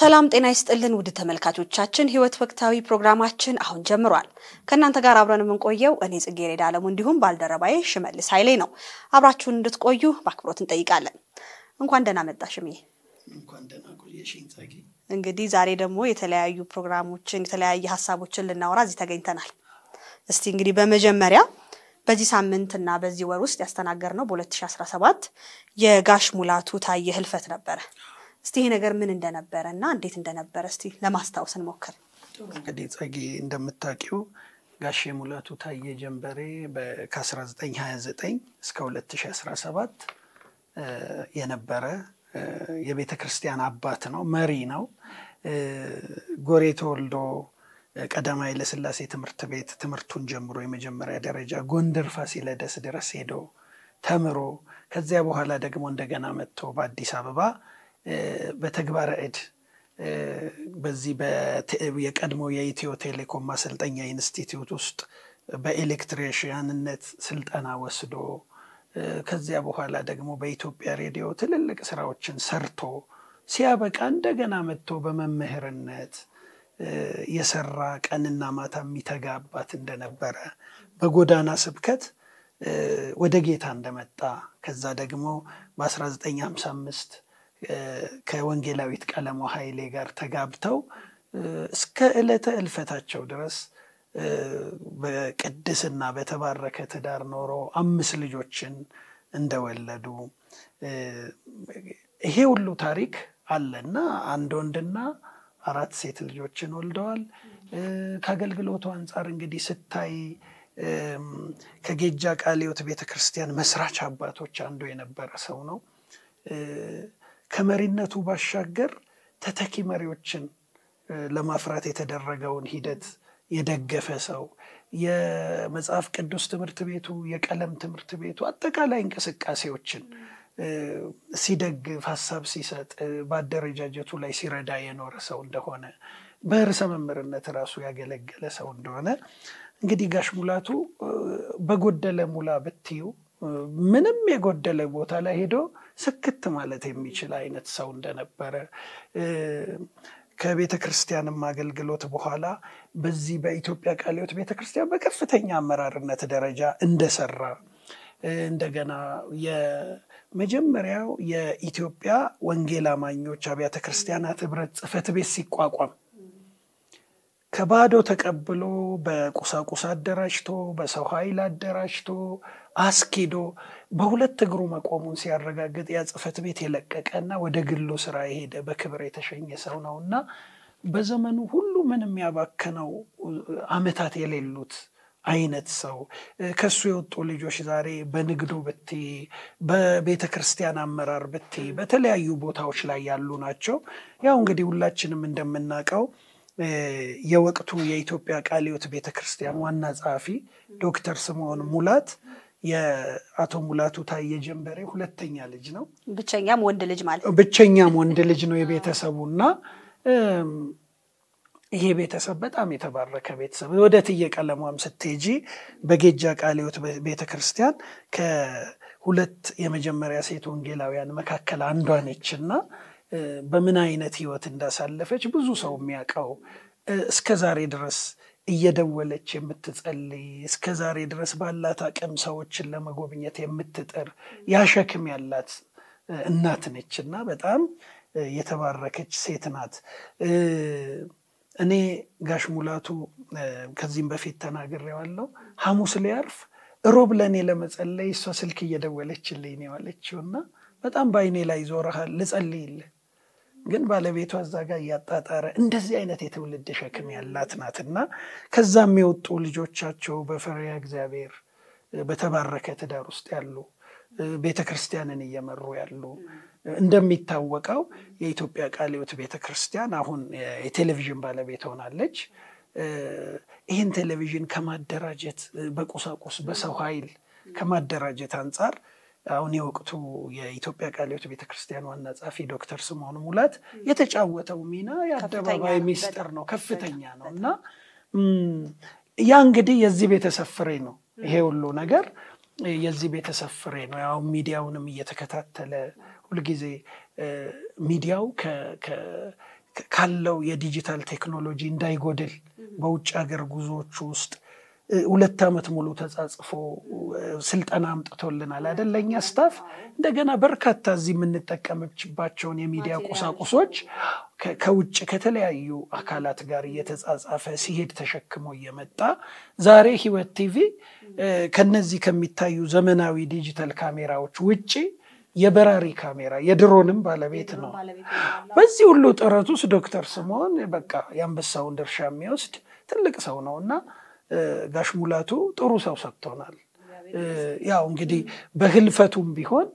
ሰላም ጤና ይስጥልን ውድ ተመልካቾቻችን፣ ህይወት ወቅታዊ ፕሮግራማችን አሁን ጀምሯል። ከእናንተ ጋር አብረን የምንቆየው እኔ ጽጌረዳ አለሙ እንዲሁም ባልደረባዬ ሽመልስ ኃይሌ ነው። አብራችሁን እንድትቆዩ በአክብሮት እንጠይቃለን። እንኳን ደህና መጣ ሽምዬ። እንኳን ደህና ቆየሽኝ ጸጌ። እንግዲህ ዛሬ ደግሞ የተለያዩ ፕሮግራሞችን የተለያየ ሀሳቦችን ልናወራ እዚህ ተገኝተናል። እስቲ እንግዲህ በመጀመሪያ በዚህ ሳምንትና በዚህ ወር ውስጥ ያስተናገርነው በ2017 የጋሽ ሙላቱ ታየ ህልፈት ነበረ። እስቲ ይሄ ነገር ምን እንደነበረ እና እንዴት እንደነበረ እስቲ ለማስታወስ እንሞክር። እንግዲህ ጸጌ እንደምታውቂው ጋሼ ሙላቱ ታየ ጀንበሬ ከ1929 እስከ 2017 የነበረ የቤተ ክርስቲያን አባት ነው፣ መሪ ነው። ጎሬ ተወልዶ ቀዳማዊ ኃይለሥላሴ ትምህርት ቤት ትምህርቱን ጀምሮ የመጀመሪያ ደረጃ ጎንደር ፋሲለደስ ድረስ ሄዶ ተምሮ ከዚያ በኋላ ደግሞ እንደገና መጥቶ በአዲስ አበባ በተግባረ እድ በዚህ የቀድሞ የኢትዮ ቴሌኮም ማሰልጠኛ ኢንስቲትዩት ውስጥ በኤሌክትሪሽያንነት ስልጠና ወስዶ ከዚያ በኋላ ደግሞ በኢትዮጵያ ሬዲዮ ትልልቅ ስራዎችን ሰርቶ ሲያበቃ እንደገና መጥቶ በመምህርነት የሰራ ቀንና ማታ የሚተጋ አባት እንደነበረ በጎዳና ስብከት ወደ ጌታ እንደመጣ ከዛ ደግሞ በ1955 ከወንጌላዊት ቀለሟ ኃይሌ ጋር ተጋብተው እስከ ዕለተ እልፈታቸው ድረስ በቅድስና በተባረከ ትዳር ኖሮ አምስት ልጆችን እንደወለዱ ይሄ ሁሉ ታሪክ አለና አንድ ወንድና አራት ሴት ልጆችን ወልደዋል። ከአገልግሎቱ አንጻር እንግዲህ ስታይ ከጌጃ ቃሊዮት ቤተ ክርስቲያን መስራች አባቶች አንዱ የነበረ ሰው ነው። ከመሪነቱ ባሻገር ተተኪ መሪዎችን ለማፍራት የተደረገውን ሂደት የደገፈ ሰው፣ የመጽሐፍ ቅዱስ ትምህርት ቤቱ፣ የቀለም ትምህርት ቤቱ አጠቃላይ እንቅስቃሴዎችን ሲደግፍ ሀሳብ ሲሰጥ በአደረጃጀቱ ላይ ሲረዳ የኖረ ሰው እንደሆነ በርዕሰ መምህርነት ራሱ ያገለገለ ሰው እንደሆነ እንግዲህ ጋሽ ሙላቱ በጎደለ ሙላ ብትዩ ምንም የጎደለ ቦታ ላይ ሄዶ ስክት ማለት የሚችል አይነት ሰው እንደነበረ ከቤተ ክርስቲያንም አገልግሎት በኋላ በዚህ በኢትዮጵያ ቃለ ሕይወት ቤተ ክርስቲያን በከፍተኛ አመራርነት ደረጃ እንደሰራ እንደገና የመጀመሪያው የኢትዮጵያ ወንጌል አማኞች አብያተ ክርስቲያናት ህብረት ጽሕፈት ቤት ሲቋቋም ከባዶ ተቀብሎ በቁሳቁስ አደራጅቶ በሰው ኃይል አደራጅቶ አስኪዶ በሁለት እግሩ መቆሙን ሲያረጋግጥ ያ ጽሕፈት ቤት የለቀቀና ወደ ግሉ ስራ የሄደ በክብር የተሸኘ ሰው ነው እና በዘመኑ ሁሉ ምንም ያባከነው ዓመታት የሌሉት አይነት ሰው ከሱ የወጡ ልጆች ዛሬ በንግዱ ብቲ በቤተ ክርስቲያን አመራር ብቲ በተለያዩ ቦታዎች ላይ ያሉ ናቸው። ያው እንግዲህ ሁላችንም እንደምናውቀው የወቅቱ የኢትዮጵያ ቃለ ሕይወት ቤተ ክርስቲያን ዋና ጸሐፊ ዶክተር ስምዖን ሙላት የአቶ ሙላቱ ታየ ጀንበሬ ሁለተኛ ልጅ ነው። ብቸኛም ወንድ ልጅ ማለት ብቸኛም ወንድ ልጅ ነው የቤተሰቡ እና ይሄ ቤተሰብ በጣም የተባረከ ቤተሰብ። ወደ እትዬ ቀለሟም ስትሄጂ በጌጃ ቃለ ሕይወት ቤተ ክርስቲያን ከሁለት የመጀመሪያ ሴት ወንጌላውያን መካከል አንዷ ነች እና በምን አይነት ህይወት እንዳሳለፈች ብዙ ሰው የሚያውቀው እስከ ዛሬ ድረስ እየደወለች የምትጸልይ እስከ ዛሬ ድረስ ባላት አቅም ሰዎችን ለመጎብኘት የምትጥር ያሸክም ያላት እናት ነች እና በጣም የተባረከች ሴት ናት። እኔ ጋሽ ሙላቱ ከዚህም በፊት ተናግሬዋለሁ። ሐሙስ ሊያርፍ ሮብ ለእኔ ለመጸለይ እሷ ስልክ እየደወለችልኝ ነው ያለችው እና በጣም በአይኔ ላይ ዞረሃል ልጸልይልህ ግን ባለቤቷ እዛ ጋር እያጣጣረ እንደዚህ አይነት የትውልድ ሸክም ያላት ናት እና ከዛም የወጡ ልጆቻቸው በፈሪሃ እግዚአብሔር በተባረከ ትዳር ውስጥ ያሉ ቤተ ክርስቲያንን እየመሩ ያሉ እንደሚታወቀው የኢትዮጵያ ቃለ ሕይወት ቤተ ክርስቲያን አሁን የቴሌቪዥን ባለቤት ሆናለች። ይህን ቴሌቪዥን ከማደራጀት በቁሳቁስ በሰው ኃይል ከማደራጀት አንጻር አሁን የወቅቱ የኢትዮጵያ ቃለ ሕይወት ቤተ ክርስቲያን ዋና ጸሐፊ ዶክተር ስምዖን ሙላት የተጫወተው ሚና የአደባባይ ሚስጥር ነው፣ ከፍተኛ ነው እና ያ እንግዲህ የዚህ ቤተሰብ ፍሬ ነው። ይሄ ሁሉ ነገር የዚህ ቤተሰብ ፍሬ ነው። ያው ሚዲያውንም እየተከታተለ ሁልጊዜ ሚዲያው ካለው የዲጂታል ቴክኖሎጂ እንዳይጎድል በውጭ ሀገር ጉዞዎቹ ውስጥ ሁለት ዓመት ሙሉ ተጻጽፎ ስልጠና አምጥቶልናል አይደል? ለእኛ ስታፍ እንደገና በርካታ እዚህ የምንጠቀምባቸውን የሚዲያ ቁሳቁሶች ከውጭ ከተለያዩ አካላት ጋር እየተጻጻፈ ሲሄድ ተሸክሞ እየመጣ ዛሬ ህይወት ቲቪ ከነዚህ ከሚታዩ ዘመናዊ ዲጂታል ካሜራዎች ውጭ የበራሪ ካሜራ የድሮንም ባለቤት ነው። በዚህ ሁሉ ጥረት ውስጥ ዶክተር ስምዖን በቃ የአንበሳውን ድርሻ የሚወስድ ትልቅ ሰው ነው እና ጋሽ ሙላቱ ጥሩ ሰው ሰጥቶናል። ያው እንግዲህ በህልፈቱም ቢሆን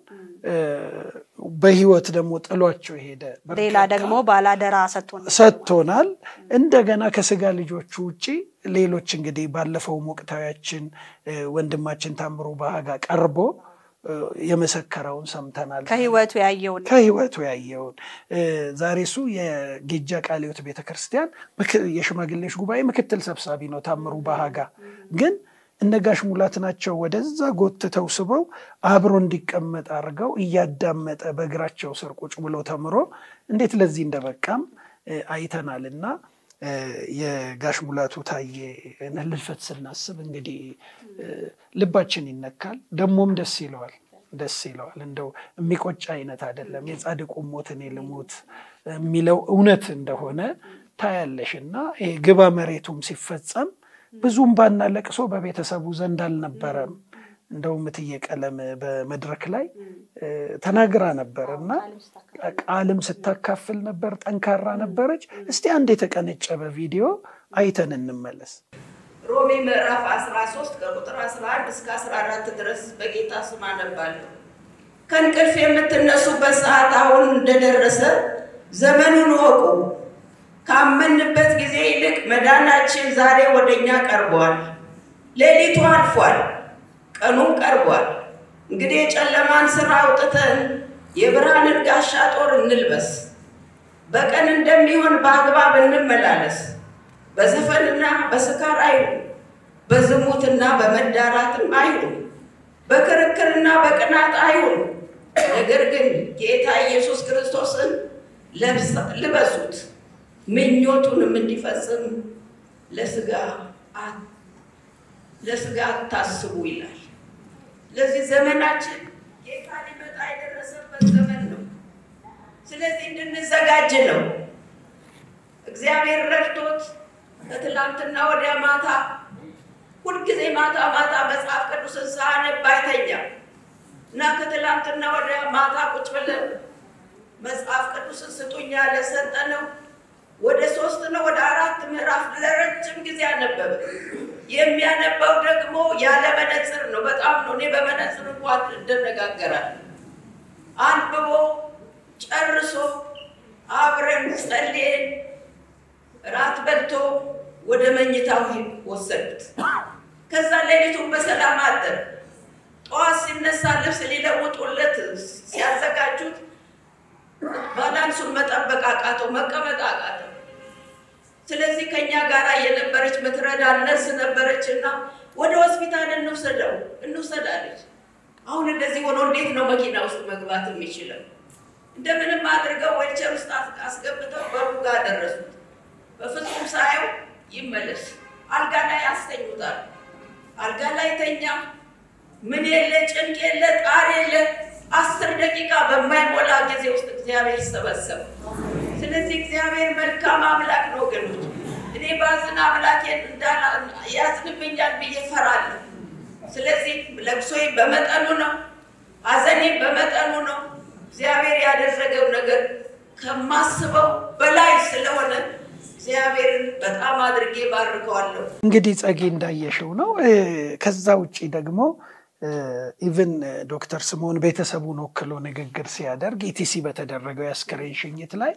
በህይወት ደግሞ ጥሏቸው ሄደ። ሌላ ደግሞ ባላደራ ሰጥቶናል። እንደገና ከስጋ ልጆቹ ውጭ ሌሎች እንግዲህ ባለፈውም ወቅታዊያችን ወንድማችን ታምሩ ባሃጋ ቀርቦ የመሰከረውን ሰምተናል። ከህይወቱ ያየውን ከህይወቱ ያየውን ዛሬ እሱ የጌጃ ቃለ ሕይወት ቤተክርስቲያን የሽማግሌዎች ጉባኤ ምክትል ሰብሳቢ ነው። ታምሩ ባሃጋ ግን እነጋሽ ሙላት ናቸው ወደዛ ጎትተው ስበው አብሮ እንዲቀመጥ አድርገው እያዳመጠ በእግራቸው ስር ቁጭ ብሎ ተምሮ እንዴት ለዚህ እንደበቃም አይተናል እና የጋሽ ሙላቱ ታዬ ህልፈት ስናስብ እንግዲህ ልባችን ይነካል፣ ደሞም ደስ ይለዋል ደስ ይለዋል። እንደው የሚቆጭ አይነት አይደለም። የጻድቁ ሞት እኔ ልሙት የሚለው እውነት እንደሆነ ታያለሽ እና ይሄ ግባ መሬቱም ሲፈጸም ብዙም ባና ለቅሶ በቤተሰቡ ዘንድ አልነበረም። እንደውም እትዬ ቀለም በመድረክ ላይ ተናግራ ነበር እና ቃልም ስታካፍል ነበር። ጠንካራ ነበረች። እስቲ አንድ የተቀነጨበ ቪዲዮ አይተን እንመለስ። ሮሜ ምዕራፍ 13 ከቁጥር 11 እስከ 14 ድረስ በጌታ ስም አነባለሁ። ከእንቅልፍ የምትነሱበት ሰዓት አሁን እንደደረሰ ዘመኑን ወቁ። ካመንበት ጊዜ ይልቅ መዳናችን ዛሬ ወደ እኛ ቀርቧል። ሌሊቱ አልፏል፣ ቀኑም ቀርቧል። እንግዲህ የጨለማን ስራ አውጥተን የብርሃንን ጋሻ ጦር እንልበስ። በቀን እንደሚሆን በአግባብ እንመላለስ። በዘፈንና በስካር አይሁን፣ በዝሙትና በመዳራትም አይሁን፣ በክርክርና በቅናት አይሁን። ነገር ግን ጌታ ኢየሱስ ክርስቶስን ልበሱት፣ ምኞቱንም እንዲፈጽም ለስጋ ለስጋ አታስቡ ይላል። ለዚህ ዘመናችን ጌታ ሊመጣ የደረሰበት ዘመን ነው። ስለዚህ እንድንዘጋጅ ነው። እግዚአብሔር ረድቶት ከትላንትና ወዲያ ማታ ሁልጊዜ ማታ ማታ መጽሐፍ ቅዱስን ሳነብ አይተኛም እና ከትላንትና ወዲያ ማታ ቁጭ ብለን መጽሐፍ ቅዱስን ስጡኝ ያለ ሰጠነው። ወደ ሶስት ነው ወደ አራት ምዕራፍ ለረጅም ጊዜ አነበበ። የሚያነባው ደግሞ ያለ መነጽር ነው። በጣም ነው። እኔ በመነጽር እንኳን እንደነጋገራለሁ። አንብቦ ጨርሶ አብረን ጸልየን ራት በልቶ ወደ መኝታው ወሰዱት። ከዛ ሌሊቱን በሰላም አደረ። ጠዋት ሲነሳ ልብስ ሊለውጡለት ሲያዘጋጁት ባላንሱን መጠበቅ አቃተው፣ መቀመጥ አቃተው። ስለዚህ ከኛ ጋር የነበረች ምትረዳ ነርስ ነበረች እና ወደ ሆስፒታል እንውሰደው እንውሰዳለች። አሁን እንደዚህ ሆኖ እንዴት ነው መኪና ውስጥ መግባት የሚችለው? እንደምንም አድርገው ዌልቸር ውስጥ አስገብተው በሩ ጋር ደረሱት። በፍጹም ሳየው ይመለስ አልጋ ላይ አስተኙታል። አልጋ ላይ ተኛ። ምን የለ ጭንቅ የለ ጣር የለ። አስር ደቂቃ በማይሞላ ጊዜ ውስጥ እግዚአብሔር ሰበሰበ። ስለዚህ እግዚአብሔር መልካም አምላክ ነው ወገኖች። እኔ ባዝን አምላኬን ያዝንብኛል ብዬ ፈራለሁ። ስለዚህ ለቅሶዬ በመጠኑ ነው፣ ሐዘኔ በመጠኑ ነው። እግዚአብሔር ያደረገው ነገር ከማስበው በላይ ስለሆነ እግዚአብሔርን በጣም አድርጌ ባርከዋለሁ። እንግዲህ ጸጌ እንዳየሽው ነው። ከዛ ውጭ ደግሞ ኢቭን ዶክተር ስምዖን ቤተሰቡን ወክሎ ንግግር ሲያደርግ ኢቲሲ በተደረገው የአስከሬን ሽኝት ላይ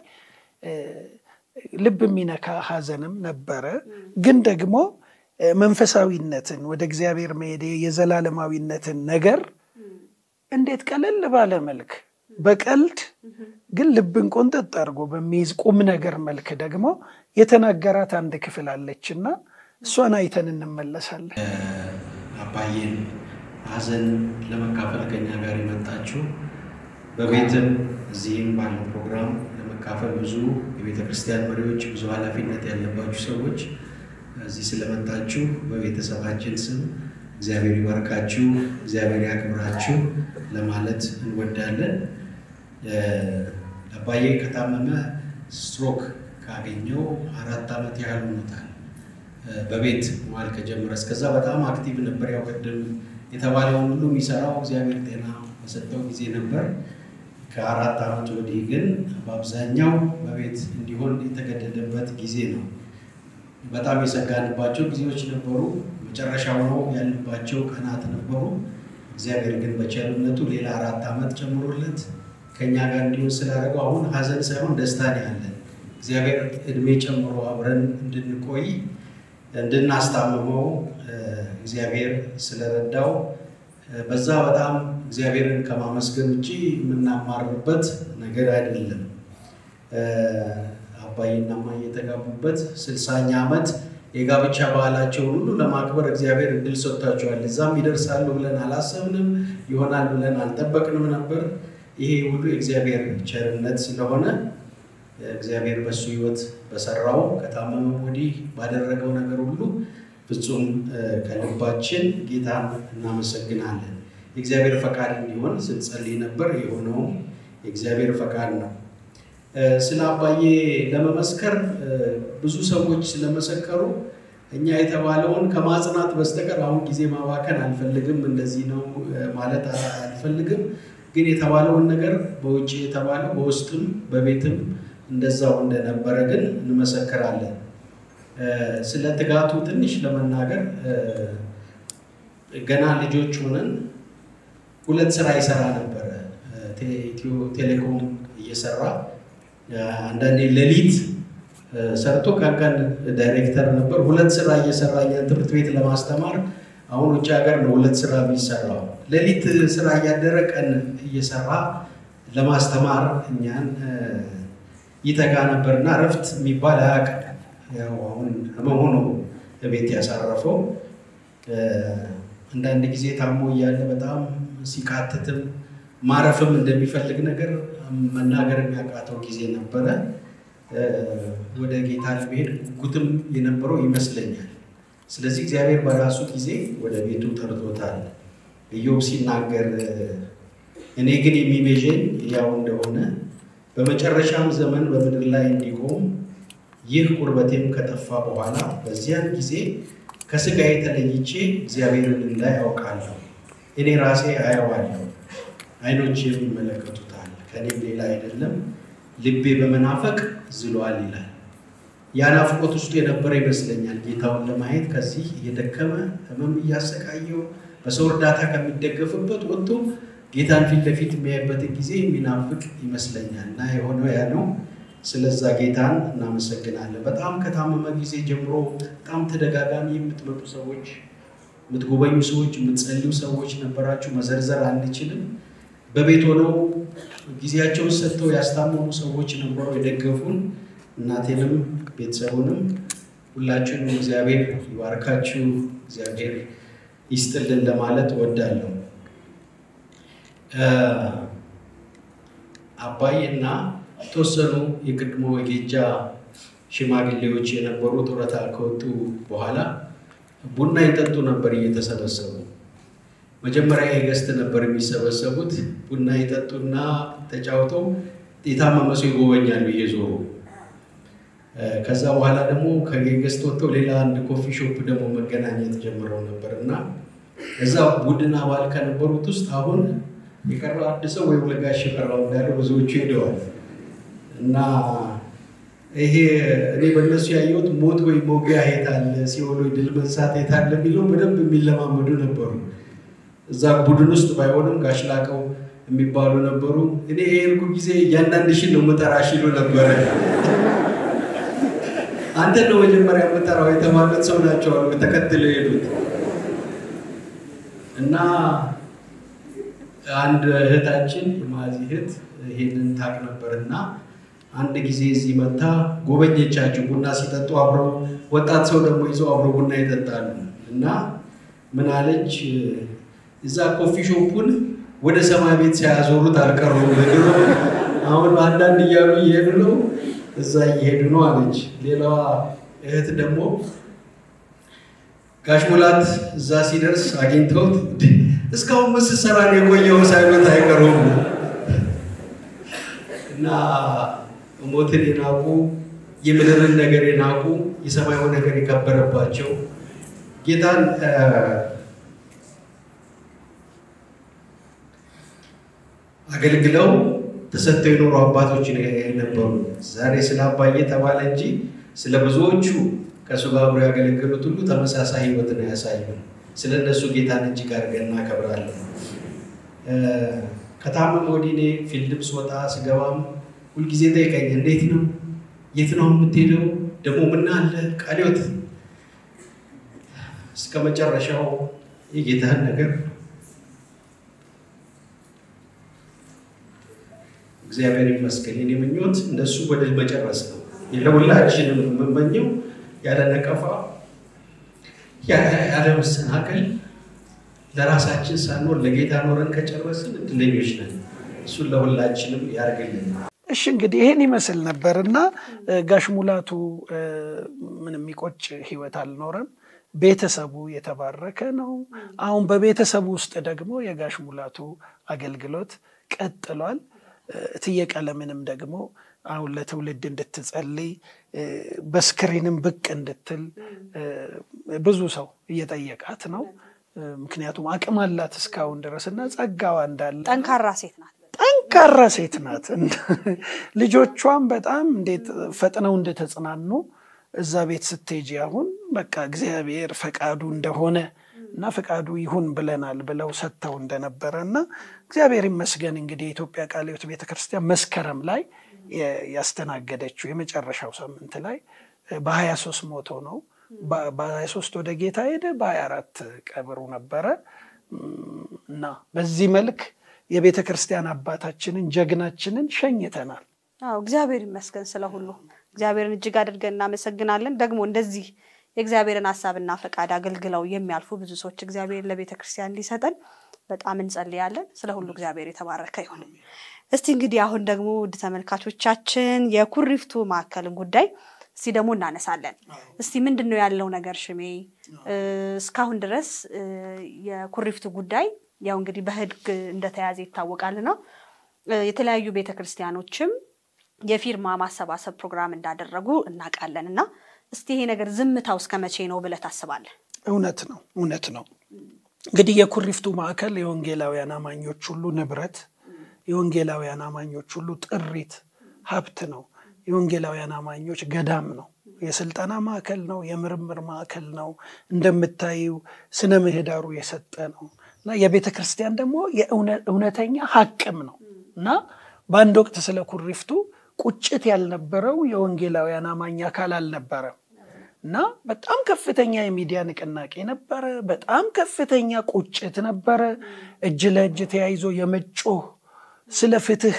ልብ የሚነካ ሐዘንም ነበረ። ግን ደግሞ መንፈሳዊነትን ወደ እግዚአብሔር መሄድ የዘላለማዊነትን ነገር እንዴት ቀለል ባለ መልክ በቀልድ ግን ልብን ቆንጠጥ አድርጎ በሚይዝ ቁም ነገር መልክ ደግሞ የተናገራት አንድ ክፍል አለችና እሷን አይተን እንመለሳለን። አባዬን ሐዘን ለመካፈል ከኛ ጋር የመጣችሁ በቤትም እዚህም ባለው ፕሮግራም ለመካፈል ብዙ የቤተ ክርስቲያን መሪዎች፣ ብዙ ኃላፊነት ያለባችሁ ሰዎች እዚህ ስለመጣችሁ በቤተሰባችን ስም እግዚአብሔር ይባርካችሁ፣ እግዚአብሔር ያክብራችሁ ለማለት እንወዳለን። አባዬ ከታመመ ስትሮክ ካገኘው አራት ዓመት ያህል ሆኖታል። በቤት መዋል ከጀመረ እስከዛ በጣም አክቲቭ ነበር። ያው ቅድም የተባለውን ሁሉ የሚሰራው እግዚአብሔር ጤና በሰጠው ጊዜ ነበር። ከአራት ዓመት ወዲህ ግን በአብዛኛው በቤት እንዲሆን የተገደደበት ጊዜ ነው። በጣም የሰጋንባቸው ጊዜዎች ነበሩ። መጨረሻ ሆነው ያልባቸው ቀናት ነበሩ። እግዚአብሔር ግን በቸርነቱ ሌላ አራት ዓመት ጨምሮለት ከእኛ ጋር እንዲሆን ስላደረገው አሁን ሀዘን ሳይሆን ደስታ ነው ያለን። እግዚአብሔር እድሜ ጨምሮ አብረን እንድንቆይ እንድናስታምመው እግዚአብሔር ስለረዳው በዛ በጣም እግዚአብሔርን ከማመስገን ውጭ የምናማርበት ነገር አይደለም። አባይና እማዬ የተጋቡበት ስልሳኛ ዓመት የጋብቻ ባህላቸውን ሁሉ ለማክበር እግዚአብሔር እድል ሰጥቷቸዋል። እዛም ይደርሳሉ ብለን አላሰብንም፣ ይሆናል ብለን አልጠበቅንም ነበር። ይሄ ሁሉ የእግዚአብሔር ቸርነት ስለሆነ እግዚአብሔር በሱ ሕይወት በሰራው ከታመመ ወዲህ ባደረገው ነገር ሁሉ ፍጹም ከልባችን ጌታን እናመሰግናለን። የእግዚአብሔር ፈቃድ እንዲሆን ስንጸልይ ነበር። የሆነውም የእግዚአብሔር ፈቃድ ነው። ስለ አባዬ ለመመስከር ብዙ ሰዎች ስለመሰከሩ እኛ የተባለውን ከማጽናት በስተቀር አሁን ጊዜ ማባከን አልፈልግም። እንደዚህ ነው ማለት አልፈልግም። ግን የተባለውን ነገር በውጭ የተባለው በውስጥም በቤትም እንደዛው እንደነበረ ግን እንመሰክራለን። ስለ ትጋቱ ትንሽ ለመናገር ገና ልጆች ሆነን ሁለት ስራ ይሰራ ነበረ። ኢትዮ ቴሌኮም እየሰራ አንዳንዴ ሌሊት ሰርቶ ቀን ዳይሬክተር ነበር። ሁለት ስራ እየሰራ እኛን ትምህርት ቤት ለማስተማር አሁን ውጭ ሀገር ነው ሁለት ስራ የሚሰራው። ሌሊት ስራ እያደረ ቀን እየሰራ ለማስተማር እኛን ይተጋ ነበርና እረፍት የሚባል አያውቅም። ያው አሁን ህመሙ ነው ቤት ያሳረፈው። አንዳንድ ጊዜ ታሞ እያለ በጣም ሲቃትትም ማረፍም እንደሚፈልግ ነገር መናገር የሚያቃተው ጊዜ ነበረ። ወደ ጌታ ለመሄድ ጉጉትም የነበረው ይመስለኛል። ስለዚህ እግዚአብሔር በራሱ ጊዜ ወደ ቤቱ ጠርቶታል። ኢዮብ ሲናገር እኔ ግን የሚቤዠኝ ያው እንደሆነ በመጨረሻም ዘመን በምድር ላይ እንዲቆም ይህ ቁርበቴም ከጠፋ በኋላ በዚያን ጊዜ ከስጋዬ ተለይቼ እግዚአብሔርን እንዳይ ያውቃለሁ። እኔ ራሴ አየዋለሁ፣ ዓይኖቼ ይመለከቱታል፣ ከእኔም ሌላ አይደለም። ልቤ በመናፈቅ ዝሏል ይላል። ያ ናፍቆት ውስጡ የነበረ ይመስለኛል። ጌታውን ለማየት ከዚህ እየደከመ ህመም እያሰቃየው በሰው እርዳታ ከሚደገፍበት ወጥቶ ጌታን ፊት ለፊት የሚያይበትን ጊዜ የሚናፍቅ ይመስለኛል እና የሆነው ያ ነው። ስለዛ ጌታን እናመሰግናለን። በጣም ከታመመ ጊዜ ጀምሮ በጣም ተደጋጋሚ የምትመጡ ሰዎች፣ የምትጎበኙ ሰዎች፣ የምትጸልዩ ሰዎች ነበራችሁ። መዘርዘር አንችልም። በቤት ሆነው ጊዜያቸውን ሰጥተው ያስታመሙ ሰዎች ነበሩ፣ የደገፉን እናቴንም ቤተሰቡንም ሁላችሁንም እግዚአብሔር ይባርካችሁ፣ እግዚአብሔር ይስጥልን ለማለት እወዳለሁ። አባይ እና የተወሰኑ የቅድሞ የጌጃ ሽማግሌዎች የነበሩ ጡረታ ከወጡ በኋላ ቡና ይጠጡ ነበር እየተሰበሰቡ። መጀመሪያ የገስት ነበር የሚሰበሰቡት። ቡና ይጠጡና ተጫውተው የታመመ ሰው ይጎበኛሉ እየዞሩ። ከዛ በኋላ ደግሞ ከገስት ወጥተው ሌላ አንድ ኮፊ ሾፕ ደግሞ መገናኘት ጀምረው ነበር እና እዛ ቡድን አባል ከነበሩት ውስጥ አሁን የቀረው አንድ ሰው ወይ ለጋሽ የቀረው እንዳለ ብዙዎቹ ሄደዋል እና ይሄ እኔ በእነሱ ያየሁት ሞት ወይ ሞጊያ የት አለ፣ ሲኦል ወይ ድል መንሳት የት አለ የሚለው በደንብ የሚለማመዱ ነበሩ። እዛ ቡድን ውስጥ ባይሆንም ጋሽ ላቀው የሚባሉ ነበሩ። እኔ የሄድኩ ጊዜ እያንዳንድሽን ነው የምጠራሽ ይሉ ነበረ። አንተ ነው መጀመሪያ የምጠራው የተባሉት ሰው ናቸው አሉ ተከትለው የሄዱት እና አንድ እህታችን የማዚ እህት ይሄንን ታቅ ነበር እና አንድ ጊዜ እዚህ መታ ጎበኘቻቸው። ቡና ሲጠጡ አብረው ወጣት ሰው ደግሞ ይዘው አብረው ቡና ይጠጣሉ እና ምን አለች፣ እዛ ኮፊ ሾፑን ወደ ሰማይ ቤት ሳያዞሩት አልቀሩም። ድሮ አሁን አንዳንድ እያሉ እየሄዱ ነው፣ እዛ እየሄዱ ነው አለች። ሌላዋ እህት ደግሞ ጋሽ ሙላት እዛ ሲደርስ አግኝተውት እስካሁን ምን ስትሰራ ነው የቆየው ሳይሉት አይቀሩም እና ሞትን የናቁ የምድርን ነገር የናቁ የሰማያዊ ነገር የከበረባቸው ጌታን አገልግለው ተሰጥተው የኖሩ አባቶች የነበሩ ዛሬ ስለ አባዬ ተባለ እንጂ ስለ ብዙዎቹ ከእሱ ጋር አብረው ያገለገሉት ሁሉ ተመሳሳይ ሕይወትን ያሳዩ። ስለ እነሱ ጌታን እጅግ አድርገን እናከብራለን። ከታመም ወዲህ እኔ ፊልድም ስወጣ ስገባም ሁልጊዜ ጠይቀኝ፣ እንዴት ነው? የት ነው የምትሄደው? ደግሞ ምን አለ ቃልዮት እስከ መጨረሻው የጌታህን ነገር እግዚአብሔር ይመስገን። የኔ ምኞት እንደሱ ወደ መጨረስ ነው። ለሁላችንም የምመኘው ያለ ነቀፋ ያለ መሰናከል ለራሳችን ሳንኖር ለጌታ ኖረን ከጨረስን እድለኞች ነን። እሱን ለሁላችንም ያርግልን። እሺ እንግዲህ ይሄን ይመስል ነበር እና ጋሽ ሙላቱ ምን የሚቆጭ ህይወት አልኖረም። ቤተሰቡ የተባረከ ነው። አሁን በቤተሰቡ ውስጥ ደግሞ የጋሽ ሙላቱ አገልግሎት ቀጥሏል። እትዬ ቀለምንም ደግሞ አሁን ለትውልድ እንድትጸልይ በስክሪንም ብቅ እንድትል ብዙ ሰው እየጠየቃት ነው። ምክንያቱም አቅም አላት እስካሁን ድረስ እና ጸጋዋ እንዳለ ጠንካራ ሴት ናት። ጠንካራ ሴት ናት። ልጆቿም በጣም እንዴት ፈጥነው እንደተጽናኑ እዛ ቤት ስትሄጂ አሁን በቃ እግዚአብሔር ፈቃዱ እንደሆነ እና ፈቃዱ ይሁን ብለናል ብለው ሰጥተው እንደነበረ እና እግዚአብሔር ይመስገን እንግዲህ የኢትዮጵያ ቃለ ሕይወት ቤተክርስቲያን መስከረም ላይ ያስተናገደችው የመጨረሻው ሳምንት ላይ በሀያ ሶስት ሞቶ ነው። በሀያ ሶስት ወደ ጌታ ሄደ፣ በሀያ አራት ቀብሩ ነበረ እና በዚህ መልክ የቤተ ክርስቲያን አባታችንን ጀግናችንን ሸኝተናል። አዎ እግዚአብሔር ይመስገን ስለ ሁሉ እግዚአብሔርን እጅግ አድርገን እናመሰግናለን። ደግሞ እንደዚህ የእግዚአብሔርን ሀሳብና ፈቃድ አገልግለው የሚያልፉ ብዙ ሰዎች እግዚአብሔር ለቤተ ክርስቲያን እንዲሰጠን በጣም እንጸልያለን። ስለ ሁሉ እግዚአብሔር የተባረከ ይሁን። እስቲ እንግዲህ አሁን ደግሞ ውድ ተመልካቾቻችን የኩሪፍቱ ማዕከልን ጉዳይ እስቲ ደግሞ እናነሳለን። እስቲ ምንድን ነው ያለው ነገር ሽሜ? እስካሁን ድረስ የኩሪፍቱ ጉዳይ ያው እንግዲህ በሕግ እንደተያዘ ይታወቃልና የተለያዩ ቤተ ክርስቲያኖችም የፊርማ ማሰባሰብ ፕሮግራም እንዳደረጉ እናውቃለን እና እስቲ ይሄ ነገር ዝምታው እስከ መቼ ነው ብለህ ታስባለህ? እውነት ነው እውነት ነው። እንግዲህ የኩሪፍቱ ማዕከል የወንጌላውያን አማኞች ሁሉ ንብረት፣ የወንጌላውያን አማኞች ሁሉ ጥሪት፣ ሀብት ነው። የወንጌላውያን አማኞች ገዳም ነው። የስልጠና ማዕከል ነው። የምርምር ማዕከል ነው። እንደምታዩ ስነ ምህዳሩ የሰጠ ነው እና የቤተ ክርስቲያን ደግሞ የእውነተኛ ሀቅም ነው እና በአንድ ወቅት ስለ ኩሪፍቱ ቁጭት ያልነበረው የወንጌላውያን አማኝ አካል አልነበረም እና በጣም ከፍተኛ የሚዲያ ንቅናቄ ነበረ። በጣም ከፍተኛ ቁጭት ነበረ። እጅ ለእጅ ተያይዞ የመጮህ ስለ ፍትህ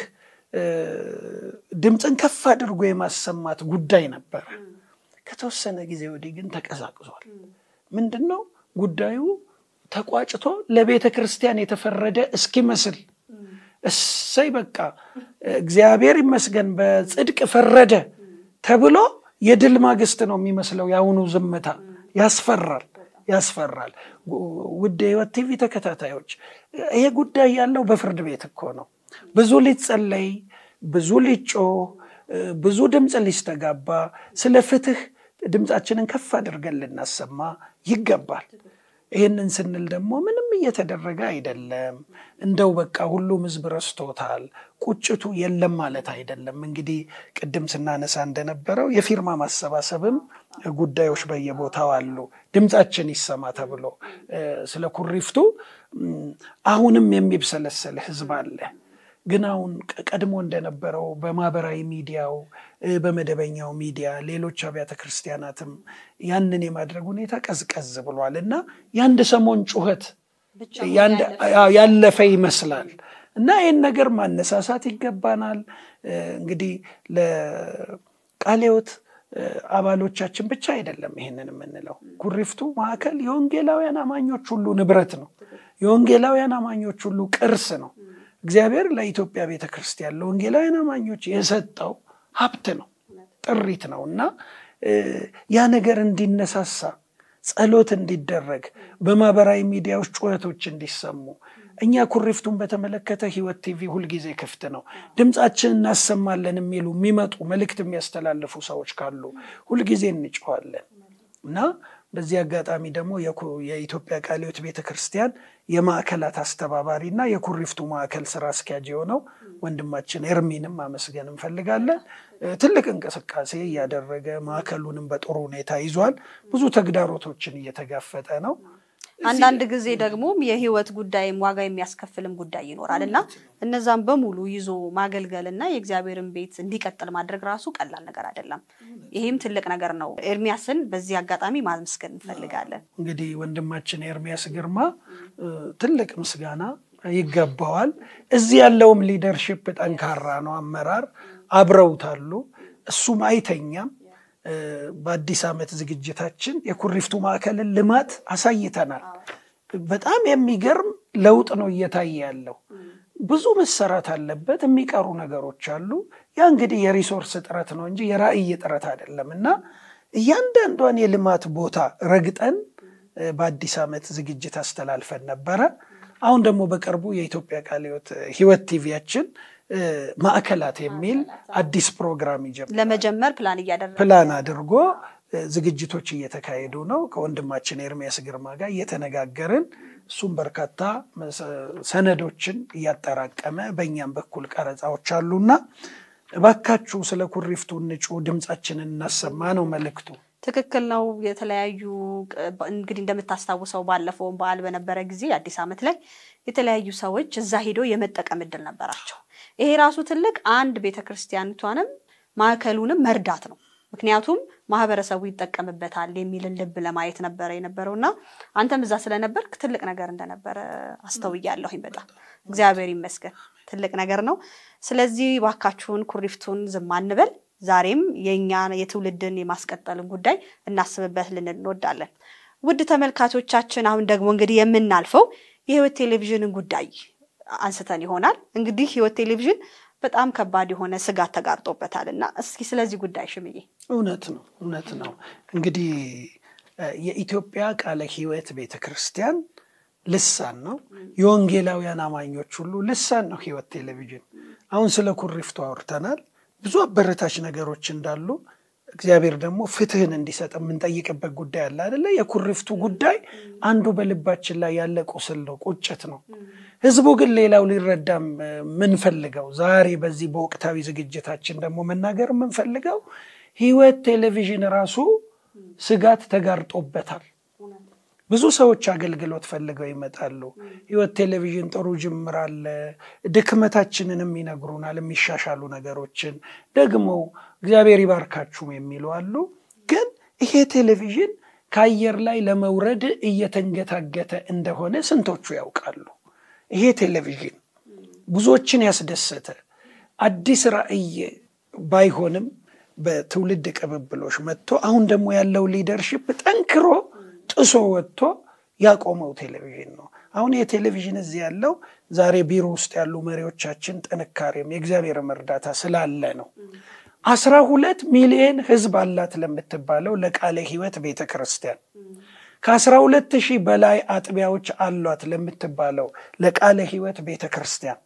ድምፅን ከፍ አድርጎ የማሰማት ጉዳይ ነበረ። ከተወሰነ ጊዜ ወዲህ ግን ተቀዛቅዟል። ምንድን ነው ጉዳዩ? ተቋጭቶ ለቤተ ክርስቲያን የተፈረደ እስኪመስል እሰይ በቃ እግዚአብሔር ይመስገን በጽድቅ ፈረደ ተብሎ የድል ማግስት ነው የሚመስለው የአሁኑ ዝምታ። ያስፈራል ያስፈራል። ውድ የሕይወት ቲቪ ተከታታዮች ይሄ ጉዳይ ያለው በፍርድ ቤት እኮ ነው። ብዙ ሊጸለይ፣ ብዙ ሊጮህ፣ ብዙ ድምፅ ሊስተጋባ፣ ስለ ፍትህ ድምፃችንን ከፍ አድርገን ልናሰማ ይገባል። ይህንን ስንል ደግሞ ምንም እየተደረገ አይደለም። እንደው በቃ ሁሉም ህዝብ ረስቶታል። ቁጭቱ የለም ማለት አይደለም። እንግዲህ ቅድም ስናነሳ እንደነበረው የፊርማ ማሰባሰብም ጉዳዮች በየቦታው አሉ። ድምፃችን ይሰማ ተብሎ ስለ ኩሪፍቱ አሁንም የሚብሰለሰል ህዝብ አለ። ግን አሁን ቀድሞ እንደነበረው በማህበራዊ ሚዲያው በመደበኛው ሚዲያ ሌሎች አብያተ ክርስቲያናትም ያንን የማድረግ ሁኔታ ቀዝቀዝ ብሏል እና የአንድ ሰሞን ጩኸት ያለፈ ይመስላል እና ይህን ነገር ማነሳሳት ይገባናል። እንግዲህ ለቃለ ሕይወት አባሎቻችን ብቻ አይደለም ይሄንን የምንለው። ኩሪፍቱ ማዕከል የወንጌላውያን አማኞች ሁሉ ንብረት ነው። የወንጌላውያን አማኞች ሁሉ ቅርስ ነው። እግዚአብሔር ለኢትዮጵያ ቤተ ክርስቲያን ለወንጌላውያን አማኞች የሰጠው ሀብት ነው፣ ጥሪት ነው እና ያ ነገር እንዲነሳሳ ጸሎት እንዲደረግ በማህበራዊ ሚዲያዎች ጩኸቶች እንዲሰሙ እኛ ኩሪፍቱን በተመለከተ ህይወት ቲቪ ሁልጊዜ ክፍት ነው። ድምፃችን እናሰማለን የሚሉ የሚመጡ መልእክት የሚያስተላልፉ ሰዎች ካሉ ሁልጊዜ እንጮኋለን እና በዚህ አጋጣሚ ደግሞ የኢትዮጵያ ቃለ ሕይወት ቤተ ክርስቲያን የማዕከላት አስተባባሪ እና የኩሪፍቱ ማዕከል ስራ አስኪያጅ የሆነው ወንድማችን ኤርሚንም አመስገን እንፈልጋለን። ትልቅ እንቅስቃሴ እያደረገ ማዕከሉንም በጥሩ ሁኔታ ይዟል። ብዙ ተግዳሮቶችን እየተጋፈጠ ነው። አንዳንድ ጊዜ ደግሞ የህይወት ጉዳይም ዋጋ የሚያስከፍልም ጉዳይ ይኖራል እና እነዛም በሙሉ ይዞ ማገልገል እና የእግዚአብሔርን ቤት እንዲቀጥል ማድረግ ራሱ ቀላል ነገር አይደለም። ይህም ትልቅ ነገር ነው። ኤርሚያስን በዚህ አጋጣሚ ማመስገን እንፈልጋለን። እንግዲህ ወንድማችን ኤርሚያስ ግርማ ትልቅ ምስጋና ይገባዋል። እዚህ ያለውም ሊደርሽፕ ጠንካራ ነው። አመራር አብረውታሉ። እሱም አይተኛም። በአዲስ ዓመት ዝግጅታችን የኩሪፍቱ ማዕከልን ልማት አሳይተናል። በጣም የሚገርም ለውጥ ነው እየታየ ያለው። ብዙ መሰራት አለበት። የሚቀሩ ነገሮች አሉ። ያ እንግዲህ የሪሶርስ እጥረት ነው እንጂ የራዕይ እጥረት አይደለም እና እያንዳንዷን የልማት ቦታ ረግጠን በአዲስ ዓመት ዝግጅት አስተላልፈን ነበረ። አሁን ደግሞ በቅርቡ የኢትዮጵያ ቃለ ሕይወት ህይወት ቲቪያችን ማዕከላት የሚል አዲስ ፕሮግራም ይጀምራል። ለመጀመር ፕላን እያደረገ ፕላን አድርጎ ዝግጅቶች እየተካሄዱ ነው። ከወንድማችን ኤርሚያስ ግርማ ጋር እየተነጋገርን እሱም በርካታ ሰነዶችን እያጠራቀመ በእኛም በኩል ቀረጻዎች አሉና እባካችሁ ስለ ኩሪፍቱ እንጩ፣ ድምፃችንን እናሰማ ነው መልእክቱ። ትክክል ነው። የተለያዩ እንግዲህ እንደምታስታውሰው ባለፈውን በዓል በነበረ ጊዜ አዲስ ዓመት ላይ የተለያዩ ሰዎች እዛ ሄዶ የመጠቀም እድል ነበራቸው። ይሄ ራሱ ትልቅ አንድ ቤተክርስቲያኒቷንም ማዕከሉንም መርዳት ነው። ምክንያቱም ማህበረሰቡ ይጠቀምበታል የሚልን ልብ ለማየት ነበረ የነበረው እና አንተም እዛ ስለነበርክ ትልቅ ነገር እንደነበረ አስተውያለሁኝ። በጣም እግዚአብሔር ይመስገን ትልቅ ነገር ነው። ስለዚህ ባካችሁን ኩሪፍቱን ዝም አንበል። ዛሬም የእኛ የትውልድን የማስቀጠልን ጉዳይ እናስብበት ልንል እንወዳለን። ውድ ተመልካቾቻችን፣ አሁን ደግሞ እንግዲህ የምናልፈው የህይወት ቴሌቪዥንን ጉዳይ አንስተን ይሆናል። እንግዲህ ህይወት ቴሌቪዥን በጣም ከባድ የሆነ ስጋት ተጋርጦበታል እና እስኪ ስለዚህ ጉዳይ ሽምዬ። እውነት ነው እውነት ነው። እንግዲህ የኢትዮጵያ ቃለ ሕይወት ቤተ ክርስቲያን ልሳን ነው። የወንጌላውያን አማኞች ሁሉ ልሳን ነው ህይወት ቴሌቪዥን። አሁን ስለ ኩሪፍቱ አውርተናል። ብዙ አበረታች ነገሮች እንዳሉ እግዚአብሔር ደግሞ ፍትህን እንዲሰጥ የምንጠይቅበት ጉዳይ አለ አይደለ? የኩሪፍቱ ጉዳይ አንዱ በልባችን ላይ ያለ ቁስል ነው፣ ቁጭት ነው። ህዝቡ ግን ሌላው ሊረዳም የምንፈልገው ዛሬ በዚህ በወቅታዊ ዝግጅታችን ደግሞ መናገር የምንፈልገው ህይወት ቴሌቪዥን ራሱ ስጋት ተጋርጦበታል። ብዙ ሰዎች አገልግሎት ፈልገው ይመጣሉ። ህይወት ቴሌቪዥን ጥሩ ጅምር አለ፣ ድክመታችንንም ይነግሩናል፣ የሚሻሻሉ ነገሮችን ደግሞ እግዚአብሔር ይባርካችሁም የሚሉ አሉ። ግን ይሄ ቴሌቪዥን ከአየር ላይ ለመውረድ እየተንገታገተ እንደሆነ ስንቶቹ ያውቃሉ? ይሄ ቴሌቪዥን ብዙዎችን ያስደሰተ አዲስ ራዕይ ባይሆንም በትውልድ ቅብብሎች መጥቶ አሁን ደግሞ ያለው ሊደርሽፕ ጠንክሮ ጥሶ ወጥቶ ያቆመው ቴሌቪዥን ነው። አሁን የቴሌቪዥን እዚህ ያለው ዛሬ ቢሮ ውስጥ ያሉ መሪዎቻችን ጥንካሬም የእግዚአብሔርም እርዳታ ስላለ ነው። አስራ ሁለት ሚሊዮን ህዝብ አላት ለምትባለው ለቃለ ሕይወት ቤተ ክርስቲያን ከአስራ ሁለት ሺህ በላይ አጥቢያዎች አሏት ለምትባለው ለቃለ ሕይወት ቤተ ክርስቲያን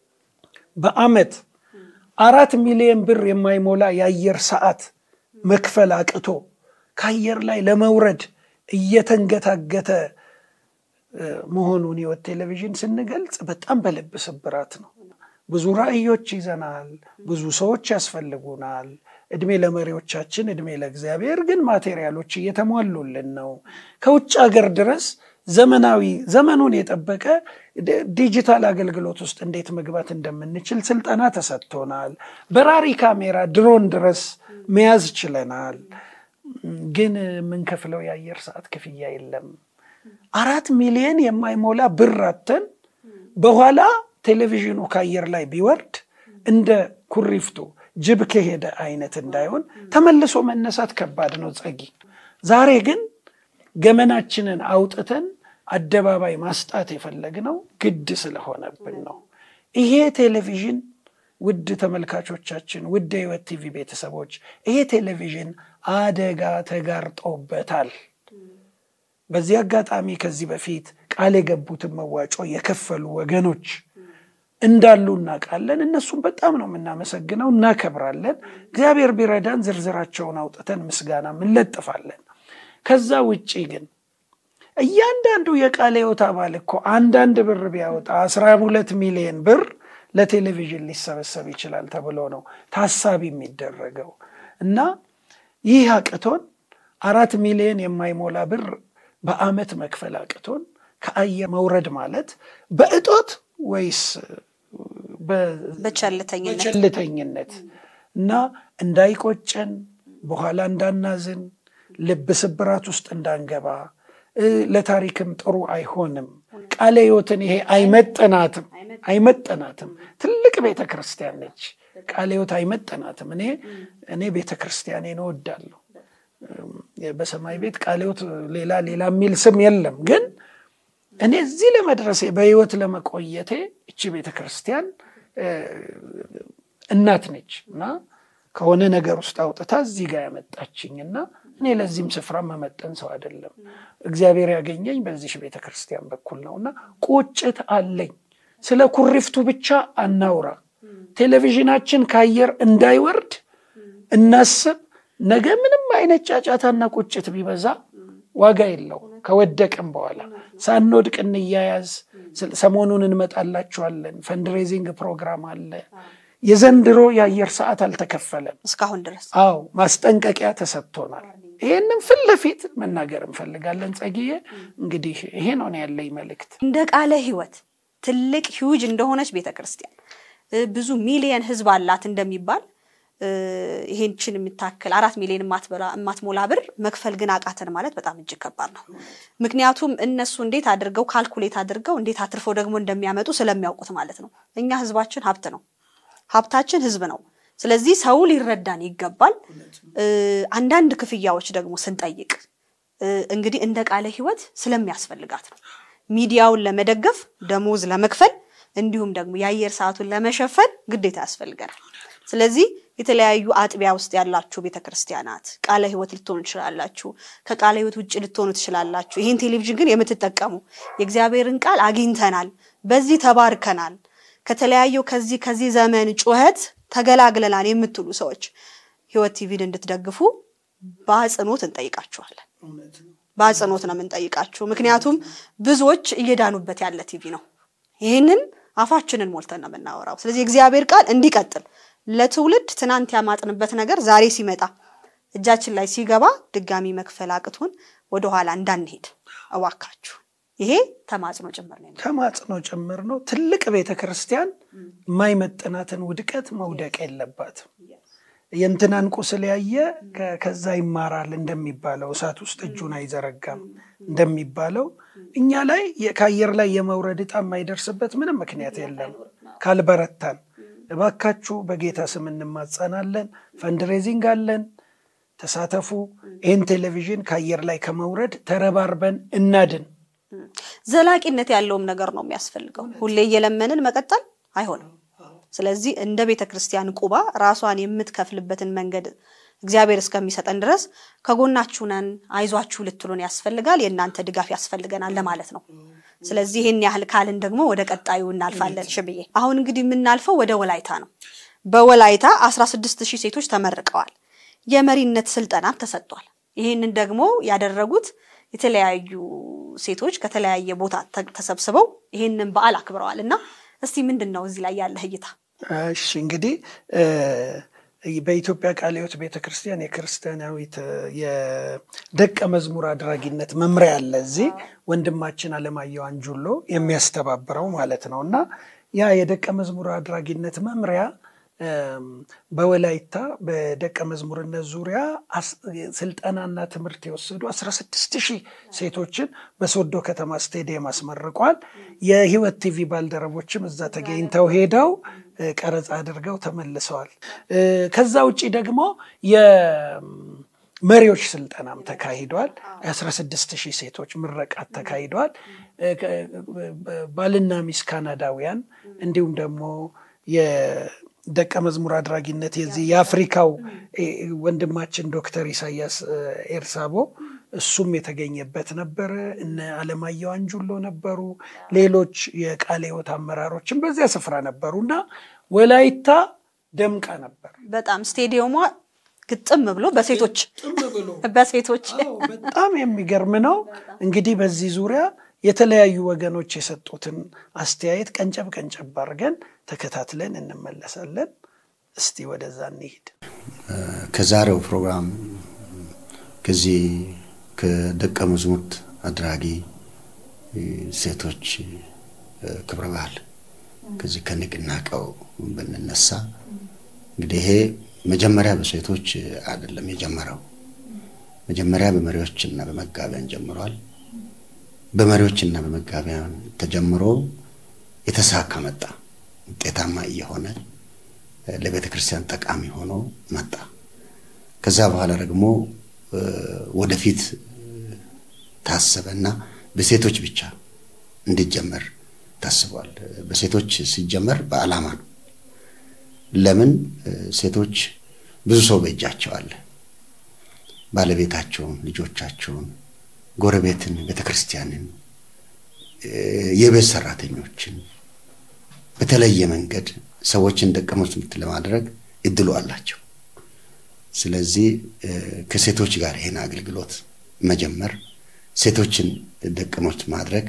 በአመት አራት ሚሊዮን ብር የማይሞላ የአየር ሰዓት መክፈል አቅቶ ከአየር ላይ ለመውረድ እየተንገታገተ መሆኑን ህይወት ቴሌቪዥን ስንገልጽ በጣም በልብ ስብራት ነው። ብዙ ራዕዮች ይዘናል። ብዙ ሰዎች ያስፈልጉናል። እድሜ ለመሪዎቻችን፣ እድሜ ለእግዚአብሔር። ግን ማቴሪያሎች እየተሟሉልን ነው። ከውጭ ሀገር ድረስ ዘመናዊ ዘመኑን የጠበቀ ዲጂታል አገልግሎት ውስጥ እንዴት መግባት እንደምንችል ስልጠና ተሰጥቶናል። በራሪ ካሜራ ድሮን ድረስ መያዝ ችለናል። ግን የምንከፍለው የአየር ሰዓት ክፍያ የለም። አራት ሚሊዮን የማይሞላ ብር አተን በኋላ ቴሌቪዥኑ ከአየር ላይ ቢወርድ እንደ ኩሪፍቱ ጅብ ከሄደ አይነት እንዳይሆን ተመልሶ መነሳት ከባድ ነው። ጸጊ ዛሬ ግን ገመናችንን አውጥተን አደባባይ ማስጣት የፈለግነው ግድ ስለሆነብን ነው። ይሄ ቴሌቪዥን ውድ ተመልካቾቻችን፣ ውድ የህይወት ቲቪ ቤተሰቦች ይሄ ቴሌቪዥን አደጋ ተጋርጦበታል። በዚህ አጋጣሚ ከዚህ በፊት ቃል የገቡትን መዋጮ የከፈሉ ወገኖች እንዳሉ እናውቃለን። እነሱም በጣም ነው የምናመሰግነው፣ እናከብራለን። እግዚአብሔር ቢረዳን ዝርዝራቸውን አውጥተን ምስጋና እንለጥፋለን። ከዛ ውጪ ግን እያንዳንዱ የቃለ ሕይወት አባል እኮ አንዳንድ ብር ቢያወጣ አስራ ሁለት ሚሊዮን ብር ለቴሌቪዥን ሊሰበሰብ ይችላል ተብሎ ነው ታሳቢ የሚደረገው እና ይህ አቅቶን አራት ሚሊዮን የማይሞላ ብር በአመት መክፈል አቅቶን ከአየር መውረድ ማለት በእጦት ወይስ በቸልተኝነት በቸልተኝነት እና እንዳይቆጨን በኋላ እንዳናዝን ልብ ስብራት ውስጥ እንዳንገባ ለታሪክም ጥሩ አይሆንም። ቃለ ሕይወትን ይሄ አይመጠናትም አይመጠናትም። ትልቅ ቤተ ክርስቲያን ነች። ቃለ ሕይወት አይመጠናትም። እኔ እኔ ቤተ ክርስቲያኔን እወዳለሁ። በሰማይ ቤት ቃለ ሕይወት ሌላ ሌላ የሚል ስም የለም። ግን እኔ እዚህ ለመድረሴ በሕይወት ለመቆየቴ እቺ ቤተ ክርስቲያን እናት ነች እና ከሆነ ነገር ውስጥ አውጥታ እዚህ ጋር ያመጣችኝ እና እኔ ለዚህም ስፍራ መመጠን ሰው አይደለም። እግዚአብሔር ያገኘኝ በዚህ ቤተ ክርስቲያን በኩል ነው እና ቁጭት አለኝ። ስለ ኩሪፍቱ ብቻ አናውራ። ቴሌቪዥናችን ከአየር እንዳይወርድ እናስብ። ነገ ምንም አይነት ጫጫታና ቁጭት ቢበዛ ዋጋ የለው። ከወደቅም በኋላ ሳንወድቅ እንያያዝ። ሰሞኑን እንመጣላችኋለን። ፈንድሬዚንግ ፕሮግራም አለ። የዘንድሮ የአየር ሰዓት አልተከፈለም እስካሁን ድረስ። አዎ ማስጠንቀቂያ ተሰጥቶናል። ይህንም ፊት ለፊት መናገር እንፈልጋለን። ጸጊዬ እንግዲህ ይሄ ነው ያለኝ መልእክት። እንደ ቃለ ሕይወት ትልቅ ሂውጅ እንደሆነች ቤተ ክርስቲያን ብዙ ሚሊየን ሕዝብ አላት እንደሚባል ይሄንችን የምታክል አራት ሚሊዮን የማትሞላ ብር መክፈል ግን አቃተን ማለት በጣም እጅግ ከባድ ነው። ምክንያቱም እነሱ እንዴት አድርገው ካልኩሌት አድርገው እንዴት አትርፈው ደግሞ እንደሚያመጡ ስለሚያውቁት ማለት ነው። እኛ ሕዝባችን ሀብት ነው። ሀብታችን ሕዝብ ነው። ስለዚህ ሰው ሊረዳን ይገባል። አንዳንድ ክፍያዎች ደግሞ ስንጠይቅ እንግዲህ እንደ ቃለ ሕይወት ስለሚያስፈልጋት ነው። ሚዲያውን ለመደገፍ ደሞዝ ለመክፈል እንዲሁም ደግሞ የአየር ሰዓቱን ለመሸፈን ግዴታ ያስፈልገናል። ስለዚህ የተለያዩ አጥቢያ ውስጥ ያላችሁ ቤተክርስቲያናት ቃለ ሕይወት ልትሆኑ ትችላላችሁ። ከቃለ ሕይወት ውጭ ልትሆኑ ትችላላችሁ። ይህን ቴሌቪዥን ግን የምትጠቀሙ የእግዚአብሔርን ቃል አግኝተናል፣ በዚህ ተባርከናል፣ ከተለያየው ከዚህ ከዚህ ዘመን ጩኸት ተገላግለናል የምትሉ ሰዎች ሕይወት ቲቪን እንድትደግፉ በአጽንኦት እንጠይቃችኋለን። በአጽንኦት ነው የምንጠይቃችሁ። ምክንያቱም ብዙዎች እየዳኑበት ያለ ቲቪ ነው። ይህንን አፋችንን ሞልተን ነው የምናወራው። ስለዚህ የእግዚአብሔር ቃል እንዲቀጥል ለትውልድ ትናንት ያማጥንበት ነገር ዛሬ ሲመጣ እጃችን ላይ ሲገባ ድጋሚ መክፈል አቅቶን ወደኋላ እንዳንሄድ እባካችሁ። ይሄ ተማጽኖ ጭምር ነው። ተማጽኖ ጭምር ነው። ትልቅ ቤተ ክርስቲያን የማይመጥናትን ውድቀት መውደቅ የለባትም። የእንትናን ቁስል ያየ ከዛ ይማራል እንደሚባለው እሳት ውስጥ እጁን አይዘረጋም እንደሚባለው እኛ ላይ ከአየር ላይ የመውረድ ዕጣ የማይደርስበት ምንም ምክንያት የለም ካልበረታን። እባካችሁ በጌታ ስም እንማጸናለን። ፈንድሬዚንግ አለን፣ ተሳተፉ። ይህን ቴሌቪዥን ከአየር ላይ ከመውረድ ተረባርበን እናድን። ዘላቂነት ያለውም ነገር ነው የሚያስፈልገው። ሁሌ እየለመንን መቀጠል አይሆንም። ስለዚህ እንደ ቤተ ክርስቲያን ቁባ ራሷን የምትከፍልበትን መንገድ እግዚአብሔር እስከሚሰጠን ድረስ ከጎናችሁ ነን፣ አይዟችሁ ልትሉን ያስፈልጋል። የእናንተ ድጋፍ ያስፈልገናል ለማለት ነው። ስለዚህ ይህን ያህል ካልን ደግሞ ወደ ቀጣዩ እናልፋለን። ሽብዬ አሁን እንግዲህ የምናልፈው ወደ ወላይታ ነው። በወላይታ አስራ ስድስት ሺህ ሴቶች ተመርቀዋል። የመሪነት ስልጠናም ተሰጥቷል። ይህንን ደግሞ ያደረጉት የተለያዩ ሴቶች ከተለያየ ቦታ ተሰብስበው ይህንን በዓል አክብረዋል እና እስቲ ምንድን ነው እዚህ ላይ ያለህ እይታ? እሺ እንግዲህ በኢትዮጵያ ቃለ ሕይወት ቤተ ክርስቲያን የክርስቲያናዊት የደቀ መዝሙር አድራጊነት መምሪያ አለ። እዚህ ወንድማችን አለማየሁ አንጁሎ የሚያስተባብረው ማለት ነው እና ያ የደቀ መዝሙር አድራጊነት መምሪያ በወላይታ በደቀ መዝሙርነት ዙሪያ ስልጠናና ትምህርት የወሰዱ 16 ሺህ ሴቶችን በሶዶ ከተማ ስቴዲየም አስመርቋል። የህይወት ቲቪ ባልደረቦችም እዛ ተገኝተው ሄደው ቀረጻ አድርገው ተመልሰዋል። ከዛ ውጭ ደግሞ መሪዎች ስልጠናም ተካሂዷል። የ16 ሺህ ሴቶች ምረቃት ተካሂዷል። ባልና ሚስት ካናዳውያን እንዲሁም ደግሞ የደቀ መዝሙር አድራጊነት የዚህ የአፍሪካው ወንድማችን ዶክተር ኢሳያስ ኤርሳቦ እሱም የተገኘበት ነበረ። እነ አለማየሁ አንጁሎ ነበሩ። ሌሎች የቃለ ሕይወት አመራሮችም በዚያ ስፍራ ነበሩ እና ወላይታ ደምቃ ነበር። በጣም ስቴዲየሟ ግጥም ብሎ በሴቶች በሴቶች በጣም የሚገርም ነው። እንግዲህ በዚህ ዙሪያ የተለያዩ ወገኖች የሰጡትን አስተያየት ቀንጨብ ቀንጨብ አድርገን ተከታትለን እንመለሳለን። እስቲ ወደዛ እንሂድ። ከዛሬው ፕሮግራም ከዚህ ከደቀ መዝሙርት አድራጊ ሴቶች ክብረ በዓል ከዚህ ከንቅናቄው ብንነሳ እንግዲህ ይሄ መጀመሪያ በሴቶች አይደለም የጀመረው። መጀመሪያ በመሪዎችና በመጋቢያን ጀምሯል። በመሪዎችና በመጋቢያን ተጀምሮ የተሳካ መጣ። ውጤታማ እየሆነ ለቤተ ክርስቲያን ጠቃሚ ሆኖ መጣ። ከዛ በኋላ ደግሞ ወደፊት ታሰበና በሴቶች ብቻ እንዲጀመር ታስቧል። በሴቶች ሲጀመር በዓላማ ነው። ለምን ሴቶች ብዙ ሰው በእጃቸው አለ። ባለቤታቸውን፣ ልጆቻቸውን፣ ጎረቤትን፣ ቤተ ክርስቲያንን፣ የቤት ሰራተኞችን በተለየ መንገድ ሰዎችን ደቀ መዛሙርት ለማድረግ እድሉ አላቸው። ስለዚህ ከሴቶች ጋር ይህን አገልግሎት መጀመር ሴቶችን ደቀ መዛሙርት ማድረግ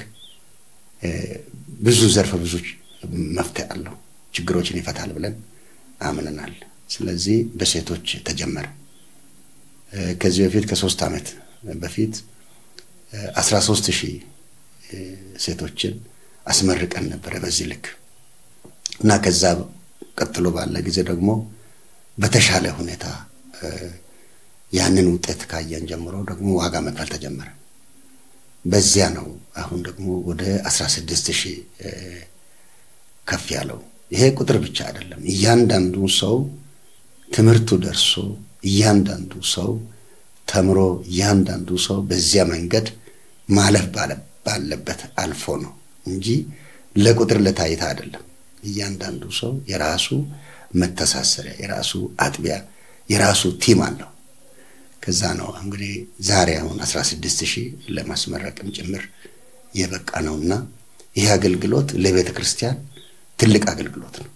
ብዙ ዘርፈ ብዙ መፍትሄ አለው፣ ችግሮችን ይፈታል ብለን አምነናል። ስለዚህ በሴቶች ተጀመረ። ከዚህ በፊት ከሶስት ዓመት በፊት አስራ ሶስት ሺህ ሴቶችን አስመርቀን ነበረ በዚህ ልክ እና ከዛ ቀጥሎ ባለ ጊዜ ደግሞ በተሻለ ሁኔታ ያንን ውጤት ካየን ጀምሮ ደግሞ ዋጋ መክፈል ተጀመረ። በዚያ ነው አሁን ደግሞ ወደ አስራ ስድስት ሺህ ከፍ ያለው። ይሄ ቁጥር ብቻ አይደለም። እያንዳንዱ ሰው ትምህርቱ ደርሶ እያንዳንዱ ሰው ተምሮ እያንዳንዱ ሰው በዚያ መንገድ ማለፍ ባለበት አልፎ ነው እንጂ ለቁጥር ለታይታ አይደለም። እያንዳንዱ ሰው የራሱ መተሳሰሪያ፣ የራሱ አጥቢያ፣ የራሱ ቲም አለው። ከዛ ነው እንግዲህ ዛሬ አሁን 16 ሺህ ለማስመረቅም ጭምር የበቃ ነውና ይህ አገልግሎት ለቤተ ክርስቲያን ትልቅ አገልግሎት ነው።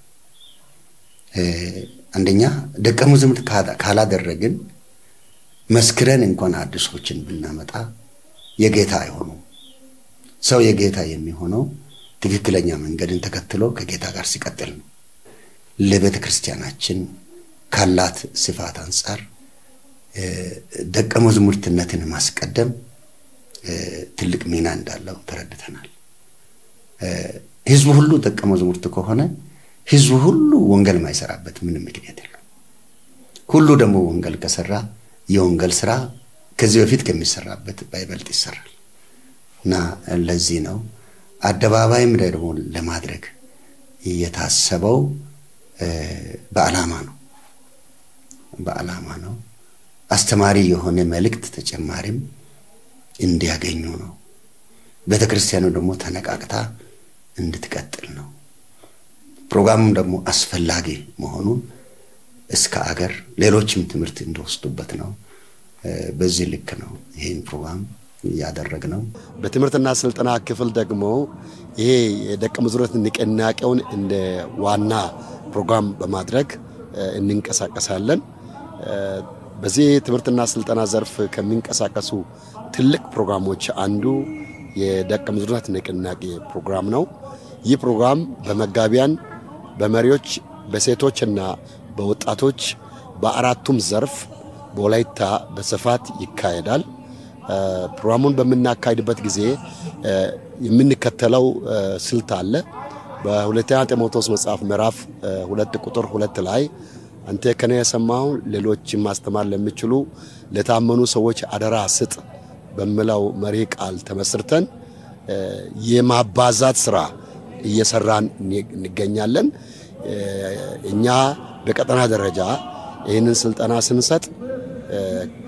አንደኛ ደቀ መዛሙርት ካላደረግን መስክረን እንኳን አዲሶችን ብናመጣ የጌታ አይሆኑም። ሰው የጌታ የሚሆነው ትክክለኛ መንገድን ተከትሎ ከጌታ ጋር ሲቀጥል ነው። ለቤተ ክርስቲያናችን ካላት ስፋት አንጻር ደቀ መዛሙርትነትን ማስቀደም ትልቅ ሚና እንዳለው ተረድተናል። ህዝቡ ሁሉ ደቀ መዛሙርት ከሆነ ህዝቡ ሁሉ ወንጌል ማይሰራበት ምንም ምክንያት የለም። ሁሉ ደግሞ ወንጌል ከሰራ የወንጌል ስራ ከዚህ በፊት ከሚሰራበት ባይበልጥ ይሰራል እና ለዚህ ነው አደባባይም ደግሞ ለማድረግ የታሰበው በዓላማ ነው። በዓላማ ነው። አስተማሪ የሆነ መልእክት ተጨማሪም እንዲያገኙ ነው። ቤተ ክርስቲያኑ ደግሞ ተነቃቅታ እንድትቀጥል ነው። ፕሮግራሙም ደግሞ አስፈላጊ መሆኑን እስከ አገር ሌሎችም ትምህርት እንደወስዱበት ነው። በዚህ ልክ ነው ይህን ፕሮግራም እያደረግ ነው። በትምህርትና ስልጠና ክፍል ደግሞ ይሄ የደቀ መዛሙርት ንቅናቄውን እንደ ዋና ፕሮግራም በማድረግ እንንቀሳቀሳለን። በዚህ ትምህርትና ስልጠና ዘርፍ ከሚንቀሳቀሱ ትልቅ ፕሮግራሞች አንዱ የደቀ መዛሙርት ንቅናቄ ፕሮግራም ነው። ይህ ፕሮግራም በመጋቢያን፣ በመሪዎች፣ በሴቶችና በወጣቶች በአራቱም ዘርፍ በወላይታ በስፋት ይካሄዳል። ፕሮግራሙን በምናካሄድበት ጊዜ የምንከተለው ስልት አለ። በሁለተኛ ጢሞቴዎስ መጽሐፍ ምዕራፍ ሁለት ቁጥር ሁለት ላይ አንተ ከኔ የሰማው ሌሎች ማስተማር ለሚችሉ ለታመኑ ሰዎች አደራ ስጥ በሚለው መሪ ቃል ተመስርተን የማባዛት ስራ እየሰራን እንገኛለን። እኛ በቀጠና ደረጃ ይህንን ስልጠና ስንሰጥ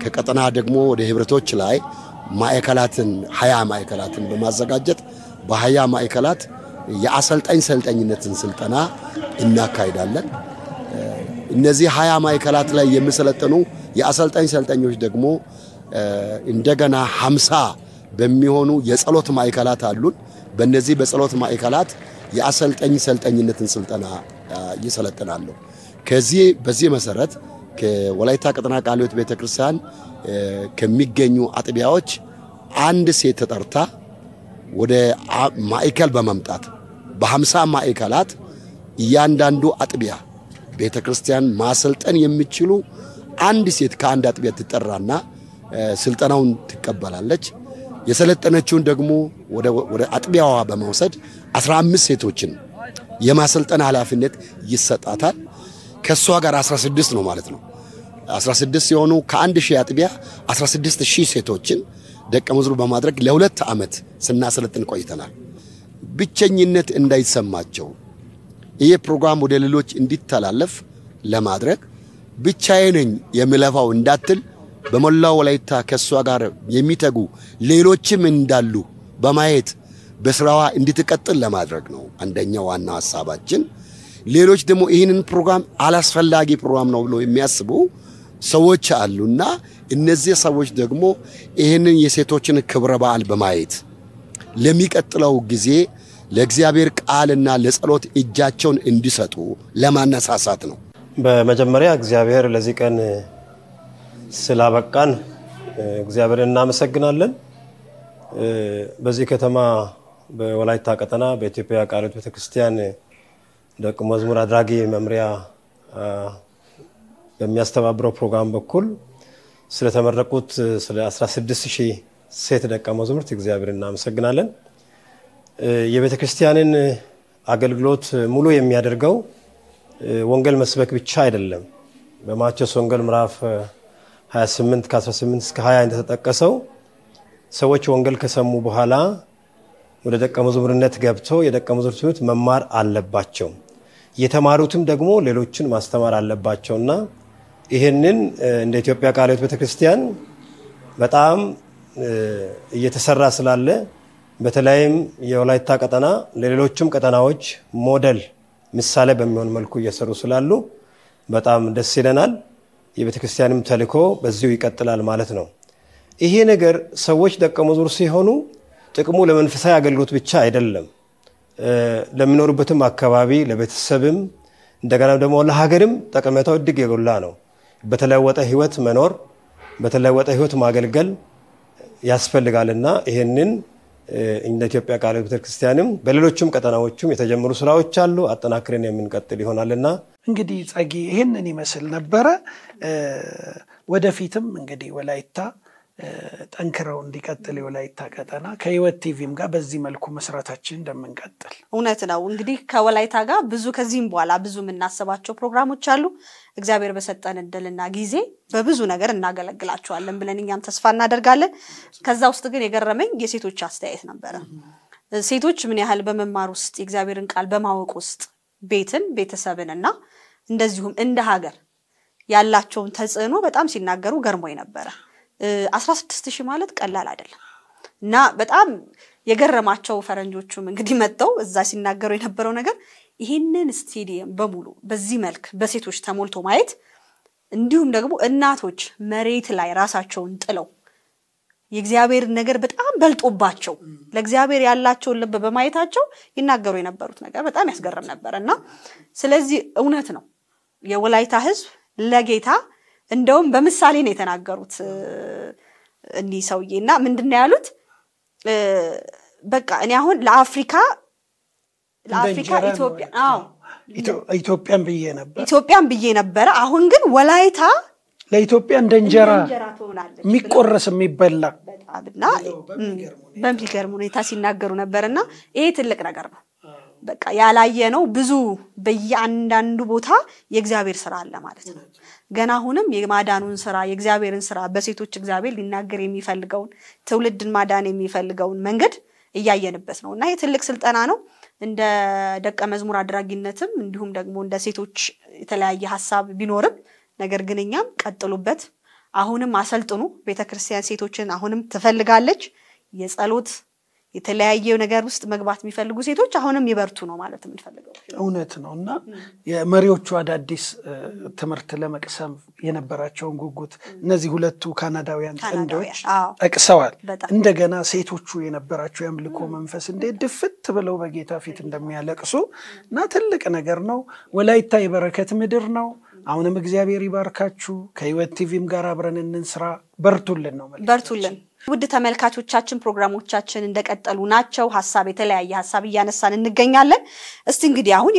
ከቀጠና ደግሞ ወደ ህብረቶች ላይ ማዕከላትን ሀያ ማዕከላትን በማዘጋጀት በሀያ ማዕከላት የአሰልጣኝ ሰልጠኝነትን ስልጠና እናካሂዳለን። እነዚህ ሀያ ማዕከላት ላይ የሚሰለጥኑ የአሰልጣኝ ሰልጣኞች ደግሞ እንደገና ሀምሳ በሚሆኑ የጸሎት ማዕከላት አሉን። በእነዚህ በጸሎት ማዕከላት የአሰልጣኝ ሰልጠኝነትን ስልጠና ይሰለጥናሉ። ከዚህ በዚህ መሰረት ከወላይታ ቀጠና ቃለ ሕይወት ቤተክርስቲያን ከሚገኙ አጥቢያዎች አንድ ሴት ተጠርታ ወደ ማዕከል በመምጣት በሀምሳ ማዕከላት እያንዳንዱ አጥቢያ ቤተ ክርስቲያን ማሰልጠን የሚችሉ አንድ ሴት ከአንድ አጥቢያ ትጠራና ስልጠናውን ትቀበላለች። የሰለጠነችውን ደግሞ ወደ አጥቢያዋ በመውሰድ 15 ሴቶችን የማሰልጠን ኃላፊነት ይሰጣታል። ከእሷ ጋር 16 ነው ማለት ነው። 16 ሲሆኑ ከአንድ ሺህ አጥቢያ 16 ሺህ ሴቶችን ደቀ መዝሙር በማድረግ ለሁለት ዓመት ስናሰለጥን ቆይተናል። ብቸኝነት እንዳይሰማቸው ይህ ፕሮግራም ወደ ሌሎች እንዲተላለፍ ለማድረግ ብቻዬ ነኝ የምለፋው እንዳትል በሞላው ወላይታ ከእሷ ጋር የሚተጉ ሌሎችም እንዳሉ በማየት በስራዋ እንድትቀጥል ለማድረግ ነው አንደኛው ዋና ሀሳባችን። ሌሎች ደግሞ ይህንን ፕሮግራም አላስፈላጊ ፕሮግራም ነው ብሎ የሚያስቡ ሰዎች አሉና እነዚህ ሰዎች ደግሞ ይህንን የሴቶችን ክብረ በዓል በማየት ለሚቀጥለው ጊዜ ለእግዚአብሔር ቃልና ለጸሎት እጃቸውን እንዲሰጡ ለማነሳሳት ነው። በመጀመሪያ እግዚአብሔር ለዚህ ቀን ስላበቃን እግዚአብሔር እናመሰግናለን። በዚህ ከተማ በወላይታ ቀጠና በኢትዮጵያ ቃለ ሕይወት ቤተክርስቲያን ደቀ መዝሙር አድራጊ መምሪያ በሚያስተባብረው ፕሮግራም በኩል ስለተመረቁት ስለ 16 ሺህ ሴት ደቀ መዛሙርት እግዚአብሔር እናመሰግናለን። የቤተ ክርስቲያንን አገልግሎት ሙሉ የሚያደርገው ወንጌል መስበክ ብቻ አይደለም። በማቴዎስ ወንጌል ምዕራፍ 28 ከ18 እስከ 20 እንደተጠቀሰው ሰዎች ወንጌል ከሰሙ በኋላ ወደ ደቀ መዝሙርነት ገብተው የደቀ መዝሙር ትምህርት መማር አለባቸው። የተማሩትም ደግሞ ሌሎችን ማስተማር አለባቸውና ይህንን እንደ ኢትዮጵያ ቃለ ሕይወት ቤተክርስቲያን በጣም እየተሰራ ስላለ በተለይም የወላይታ ቀጠና ለሌሎችም ቀጠናዎች ሞዴል ምሳሌ በሚሆን መልኩ እየሰሩ ስላሉ በጣም ደስ ይለናል። የቤተ ክርስቲያንም ተልእኮ በዚሁ ይቀጥላል ማለት ነው። ይሄ ነገር ሰዎች ደቀ መዝሙር ሲሆኑ ጥቅሙ ለመንፈሳዊ አገልግሎት ብቻ አይደለም። ለሚኖሩበትም አካባቢ ለቤተሰብም፣ እንደገና ደግሞ ለሀገርም ጠቀሜታው እጅግ የጎላ ነው። በተለወጠ ህይወት መኖር፣ በተለወጠ ህይወት ማገልገል ያስፈልጋልና ይህንን እንደ ኢትዮጵያ ቃለ ሕይወት ቤተክርስቲያንም በሌሎችም ቀጠናዎችም የተጀመሩ ስራዎች አሉ። አጠናክረን የምንቀጥል ይሆናልና እንግዲህ ጸጊ ይህንን ይመስል ነበረ። ወደፊትም እንግዲህ ወላይታ ጠንክረው እንዲቀጥል የወላይታ ቀጠና ከህይወት ቲቪም ጋር በዚህ መልኩ መስራታችን እንደምንቀጥል እውነት ነው። እንግዲህ ከወላይታ ጋር ብዙ ከዚህም በኋላ ብዙ የምናስባቸው ፕሮግራሞች አሉ። እግዚአብሔር በሰጠን እድልና ጊዜ በብዙ ነገር እናገለግላቸዋለን ብለን እኛም ተስፋ እናደርጋለን። ከዛ ውስጥ ግን የገረመኝ የሴቶች አስተያየት ነበረ። ሴቶች ምን ያህል በመማር ውስጥ የእግዚአብሔርን ቃል በማወቅ ውስጥ ቤትን፣ ቤተሰብን እና እንደዚሁም እንደ ሀገር ያላቸውን ተጽዕኖ በጣም ሲናገሩ ገርሞኝ ነበረ። አስራ ስድስት ሺህ ማለት ቀላል አይደለም እና በጣም የገረማቸው ፈረንጆቹም እንግዲህ መጥተው እዛ ሲናገሩ የነበረው ነገር ይህንን ስቴዲየም በሙሉ በዚህ መልክ በሴቶች ተሞልቶ ማየት እንዲሁም ደግሞ እናቶች መሬት ላይ ራሳቸውን ጥለው የእግዚአብሔር ነገር በጣም በልጦባቸው ለእግዚአብሔር ያላቸውን ልብ በማየታቸው ይናገሩ የነበሩት ነገር በጣም ያስገርም ነበር እና ስለዚህ እውነት ነው የወላይታ ሕዝብ ለጌታ እንደውም በምሳሌ ነው የተናገሩት እኒህ ሰውዬ እና ምንድን ነው ያሉት? በቃ እኔ አሁን ለአፍሪካ ለአፍሪካ ኢትዮጵያ አዎ ኢትዮጵያን ብዬ ነበር ኢትዮጵያን ብዬ ነበረ። አሁን ግን ወላይታ ለኢትዮጵያ እንደ እንጀራ እንጀራ ትሆናለች የሚቆረስ የሚበላ በጣም እና በሚገርም ሁኔታ ሲናገሩ ነበር እና ይሄ ትልቅ ነገር ነው። በቃ ያላየ ነው ብዙ በየአንዳንዱ ቦታ የእግዚአብሔር ስራ አለ ማለት ነው። ገና አሁንም የማዳኑን ስራ የእግዚአብሔርን ስራ በሴቶች እግዚአብሔር ሊናገር የሚፈልገውን ትውልድን ማዳን የሚፈልገውን መንገድ እያየንበት ነው እና ይህ ትልቅ ስልጠና ነው። እንደ ደቀ መዝሙር አድራጊነትም እንዲሁም ደግሞ እንደ ሴቶች የተለያየ ሀሳብ ቢኖርም ነገር ግን እኛም ቀጥሉበት፣ አሁንም አሰልጥኑ። ቤተክርስቲያን ሴቶችን አሁንም ትፈልጋለች። የጸሎት የተለያየ ነገር ውስጥ መግባት የሚፈልጉ ሴቶች አሁንም ይበርቱ ነው ማለት የምንፈልገው። እውነት ነው እና የመሪዎቹ አዳዲስ እ፣ ትምህርት ለመቅሰም የነበራቸውን ጉጉት እነዚህ ሁለቱ ካናዳውያን ካናዳውያን፣ ጥንዶች አዎ። ጠቅሰዋል። በጣም። እንደገና ሴቶቹ የነበራቸው የአምልኮ መንፈስ እንዴት ድፍት ብለው በጌታ ፊት እንደሚያለቅሱ እና ትልቅ ነገር ነው። ወላይታ የበረከት ምድር ነው። አሁንም እግዚአብሔር ይባርካችሁ። ከህይወት ቲቪም ጋር አብረን እንስራ። በርቱልን ነው መልእክታችን። በርቱልን። ውድ ተመልካቾቻችን ፕሮግራሞቻችን እንደቀጠሉ ናቸው። ሀሳብ የተለያየ ሀሳብ እያነሳን እንገኛለን። እስቲ እንግዲህ አሁን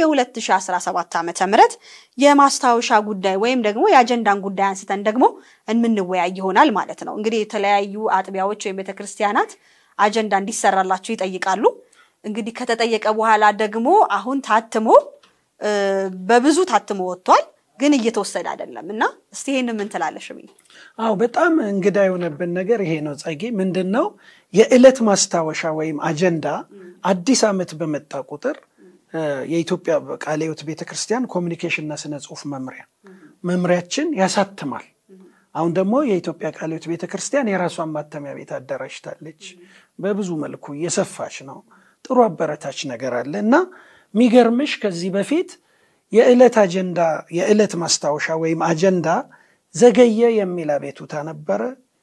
የ2017 ዓመተ ምህረት የማስታወሻ ጉዳይ ወይም ደግሞ የአጀንዳን ጉዳይ አንስተን ደግሞ የምንወያይ ይሆናል ማለት ነው። እንግዲህ የተለያዩ አጥቢያዎች ወይም ቤተክርስቲያናት አጀንዳ እንዲሰራላቸው ይጠይቃሉ። እንግዲህ ከተጠየቀ በኋላ ደግሞ አሁን ታትሞ እ፣ በብዙ ታትሞ ወጥቷል፣ ግን እየተወሰደ አይደለም እና እስቲ ይሄን ምን ትላለሽ? እምዬ? አዎ በጣም እንግዳ የሆነብን ነገር ይሄ ነው። ጸጌ ምንድን ነው የዕለት ማስታወሻ ወይም አጀንዳ አዲስ ዓመት በመጣ ቁጥር እ፣ የኢትዮጵያ ቃለ ሕይወት ቤተክርስቲያን ኮሚኒኬሽንና ስነ ጽሁፍ መምሪያ መምሪያችን ያሳትማል። አሁን ደግሞ የኢትዮጵያ ቃለ ሕይወት ቤተክርስቲያን የራሷን ማተሚያ ቤት አደራጅታለች። በብዙ መልኩ እየሰፋች ነው። ጥሩ አበረታች ነገር አለ እና የሚገርምሽ ከዚህ በፊት የዕለት አጀንዳ የዕለት ማስታወሻ ወይም አጀንዳ ዘገየ የሚል አቤቱታ ነበረ።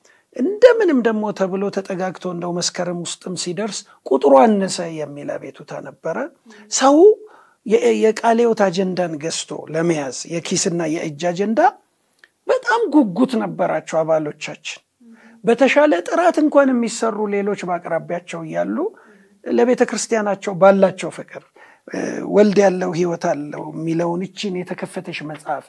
እንደምንም ደግሞ ተብሎ ተጠጋግቶ እንደው መስከረም ውስጥም ሲደርስ ቁጥሩ አነሰ የሚል አቤቱታ ነበረ። ሰው የ- የቃለ ሕይወት አጀንዳን ገዝቶ ለመያዝ የኪስና የእጅ አጀንዳ በጣም ጉጉት ነበራቸው አባሎቻችን። በተሻለ ጥራት እንኳን የሚሰሩ ሌሎች በአቅራቢያቸው እያሉ ለቤተ ክርስቲያናቸው ባላቸው ፍቅር እ፣ ወልድ ያለው ሕይወት አለው የሚለውን ይችን የተከፈተች መጽሐፍ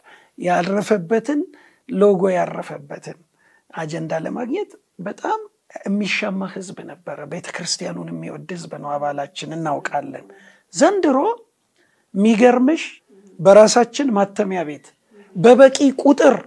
ያረፈበትን ሎጎ ያረፈበትን አጀንዳ ለማግኘት በጣም የሚሻማ ሕዝብ ነበረ። ቤተ ክርስቲያኑን የሚወድ ሕዝብ ነው አባላችን፣ እናውቃለን። ዘንድሮ የሚገርምሽ በራሳችን ማተሚያ ቤት በበቂ ቁጥር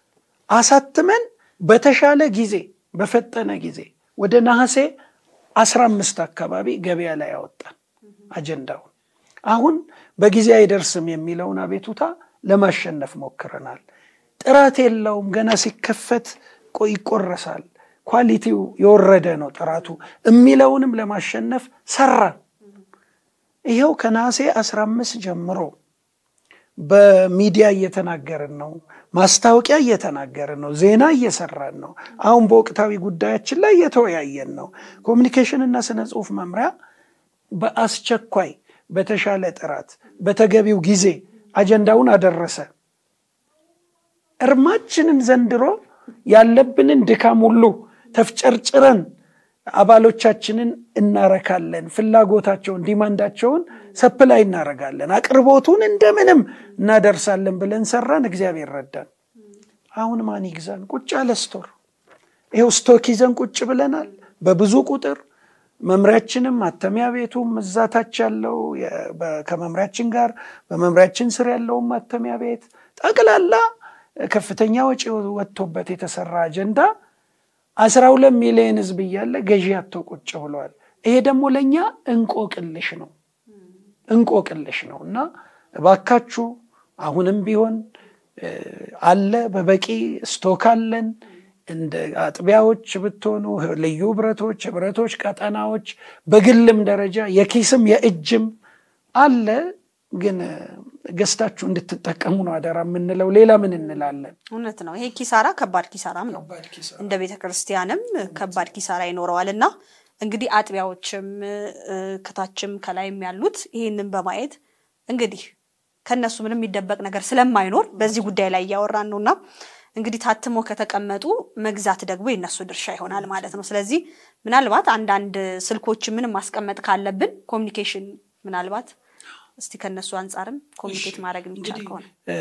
አሳትመን በተሻለ ጊዜ በፈጠነ ጊዜ ወደ ነሐሴ አስራ አምስት አካባቢ ገበያ ላይ ያወጣን አጀንዳውን አሁን በጊዜ አይደርስም የሚለውን አቤቱታ ለማሸነፍ ሞክረናል። ጥራት የለውም፣ ገና ሲከፈት ቆ- ይቆረሳል፣ ኳሊቲው የወረደ ነው ጥራቱ የሚለውንም ለማሸነፍ ሰራን። ይኸው ከነሐሴ አስራ አምስት ጀምሮ በሚዲያ እየተናገርን ነው። ማስታወቂያ እየተናገርን ነው። ዜና እየሰራን ነው። አሁን በወቅታዊ ጉዳያችን ላይ እየተወያየን ነው። ኮሚኒኬሽን እና ስነ ጽሁፍ መምሪያ በአስቸኳይ በተሻለ ጥራት በተገቢው ጊዜ አጀንዳውን አደረሰ። እርማችንን ዘንድሮ ያለብንን ድካም ሁሉ ተፍጨርጭረን አባሎቻችንን እናረካለን። ፍላጎታቸውን ዲማንዳቸውን ሰፕላይ እናረጋለን። አቅርቦቱን እንደምንም እናደርሳለን ብለን ሰራን። እግዚአብሔር ረዳን። አሁን ማን ይግዛን? ቁጭ ያለ ስቶር ይኸው ስቶክ ይዘን ቁጭ ብለናል። በብዙ ቁጥር መምሪያችንም ማተሚያ ቤቱም እዛ ታች ያለው የ- በ- ከመምሪያችን ጋር በመምሪያችን ስር ያለውን ማተሚያ ቤት ጠቅላላ ከፍተኛ ወጪ ወጥቶበት የተሰራ አጀንዳ አስራ ሁለት ሚሊዮን ህዝብ እያለ ገዢ አቶ ቁጭ ብለዋል። ይሄ ደግሞ ለእኛ እንቆቅልሽ ነው እንቆቅልሽ ነው እና እባካችሁ አሁንም ቢሆን እ፣ አለ በበቂ ስቶክ አለን። እንደ አጥቢያዎች ብትሆኑ ልዩ ህብረቶች፣ ህብረቶች፣ ቀጠናዎች በግልም ደረጃ የኪስም የእጅም አለ። ግን እ፣ ገዝታችሁ እንድትጠቀሙ ነው አደራ የምንለው። ሌላ ምን እንላለን? እውነት ነው። ይሄ ኪሳራ ከባድ ኪሳራም ነው። እንደ ቤተ ክርስቲያንም ከባድ ኪሳራ ይኖረዋል እና እንግዲህ አጥቢያዎችም እ፣ ከታችም ከላይም ያሉት ይህንን በማየት እንግዲህ ከነሱ ምንም የሚደበቅ ነገር ስለማይኖር በዚህ ጉዳይ ላይ እያወራን ነው እና እንግዲህ ታትሞ ከተቀመጡ መግዛት ደግሞ የነሱ ድርሻ ይሆናል ማለት ነው። ስለዚህ ምናልባት አንዳንድ ስልኮች ምንም ማስቀመጥ ካለብን ኮሚኒኬሽን ምናልባት እስቲ ከነሱ አንጻርም ኮሚኒኬት ማድረግ የሚቻል ከሆነ እ፣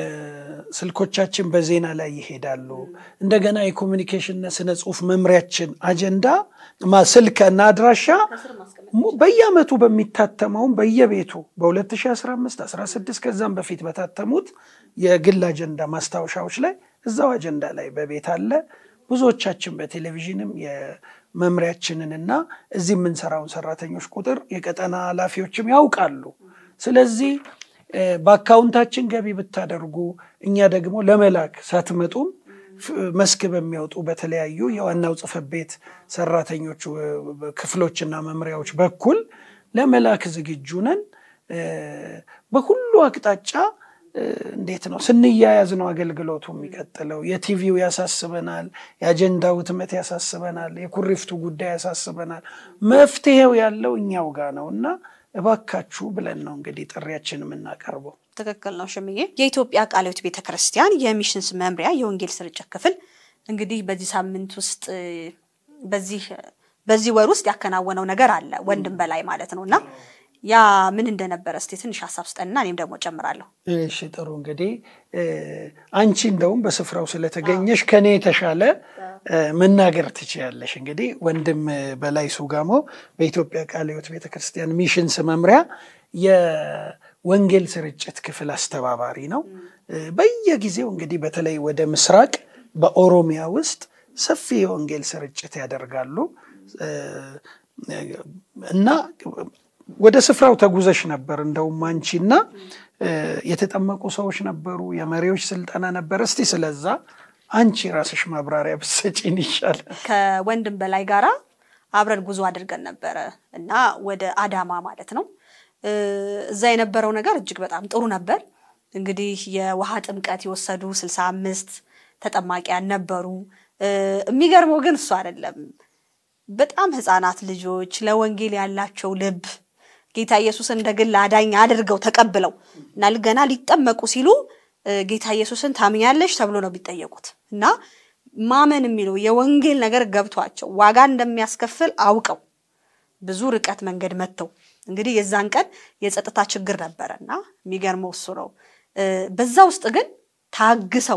ስልኮቻችን በዜና ላይ ይሄዳሉ። እንደገና የኮሚኒኬሽንና ስነ ጽሁፍ መምሪያችን አጀንዳ ማ- ስልክና አድራሻ ሙ- በየአመቱ በሚታተመውም በየቤቱ በ2015 16 ከዛም በፊት በታተሙት የግል አጀንዳ ማስታወሻዎች ላይ እዛው አጀንዳ ላይ በቤት አለ። ብዙዎቻችን በቴሌቪዥንም የመምሪያችንንና እዚህ የምንሰራውን ሰራተኞች ቁጥር የቀጠና ኃላፊዎችም ያውቃሉ። ስለዚህ እ፣ በአካውንታችን ገቢ ብታደርጉ እኛ ደግሞ ለመላክ ሳትመጡም መስክ በሚያወጡ በተለያዩ የዋናው ጽሕፈት ቤት ሰራተኞች ክፍሎችና መምሪያዎች በኩል ለመላክ ዝግጁ ነን። በሁሉ አቅጣጫ እንዴት ነው ስንያያዝ ነው አገልግሎቱ የሚቀጥለው። የቲቪው ያሳስበናል፣ የአጀንዳው ህትመት ያሳስበናል፣ የኩሪፍቱ ጉዳይ ያሳስበናል። መፍትሄው ያለው እኛው ጋር ነው እና እባካችሁ ብለን ነው እንግዲህ ጥሪያችን የምናቀርበው። ትክክል ነው ሽምዬ። የኢትዮጵያ ቃለ ሕይወት ቤተ ክርስቲያን የሚሽንስ መምሪያ የወንጌል ስርጭት ክፍል እንግዲህ በዚህ ሳምንት ውስጥ በዚህ በዚህ ወር ውስጥ ያከናወነው ነገር አለ ወንድም በላይ ማለት ነው እና ያ ምን እንደነበረ እስቲ ትንሽ ሀሳብ ስጠንና እኔም ደግሞ ጨምራለሁ። እሺ ጥሩ እንግዲህ አንቺ እንደውም በስፍራው ስለተገኘሽ ከኔ የተሻለ መናገር ትችያለሽ። እንግዲህ ወንድም በላይ ሱጋሞ በኢትዮጵያ ቃለ ሕይወት ቤተክርስቲያን ሚሽንስ መምሪያ የወንጌል ስርጭት ክፍል አስተባባሪ ነው። በየጊዜው እንግዲህ በተለይ ወደ ምስራቅ በኦሮሚያ ውስጥ ሰፊ የወንጌል ስርጭት ያደርጋሉ እና ወደ ስፍራው ተጉዘሽ ነበር። እንደውም አንቺና የተጠመቁ ሰዎች ነበሩ፣ የመሪዎች ስልጠና ነበር። እስቲ ስለዛ አንቺ ራስሽ ማብራሪያ ብትሰጪን ይሻላል። ከወንድም በላይ ጋራ አብረን ጉዞ አድርገን ነበረ እና ወደ አዳማ ማለት ነው። እዛ የነበረው ነገር እጅግ በጣም ጥሩ ነበር። እንግዲህ የውሃ ጥምቀት የወሰዱ ስልሳ አምስት ተጠማቂያን ነበሩ። የሚገርመው ግን እሱ አይደለም በጣም ህፃናት ልጆች ለወንጌል ያላቸው ልብ ጌታ ኢየሱስን እንደ ግል አዳኝ አድርገው ተቀብለው እና ገና ሊጠመቁ ሲሉ ጌታ ኢየሱስን ታምኛለሽ ተብሎ ነው የሚጠየቁት እና ማመን የሚለው የወንጌል ነገር ገብቷቸው ዋጋ እንደሚያስከፍል አውቀው ብዙ ርቀት መንገድ መጥተው እንግዲህ የዛን ቀን የጸጥታ ችግር ነበረ እና የሚገርመው እሱ ነው። በዛ ውስጥ ግን ታግሰው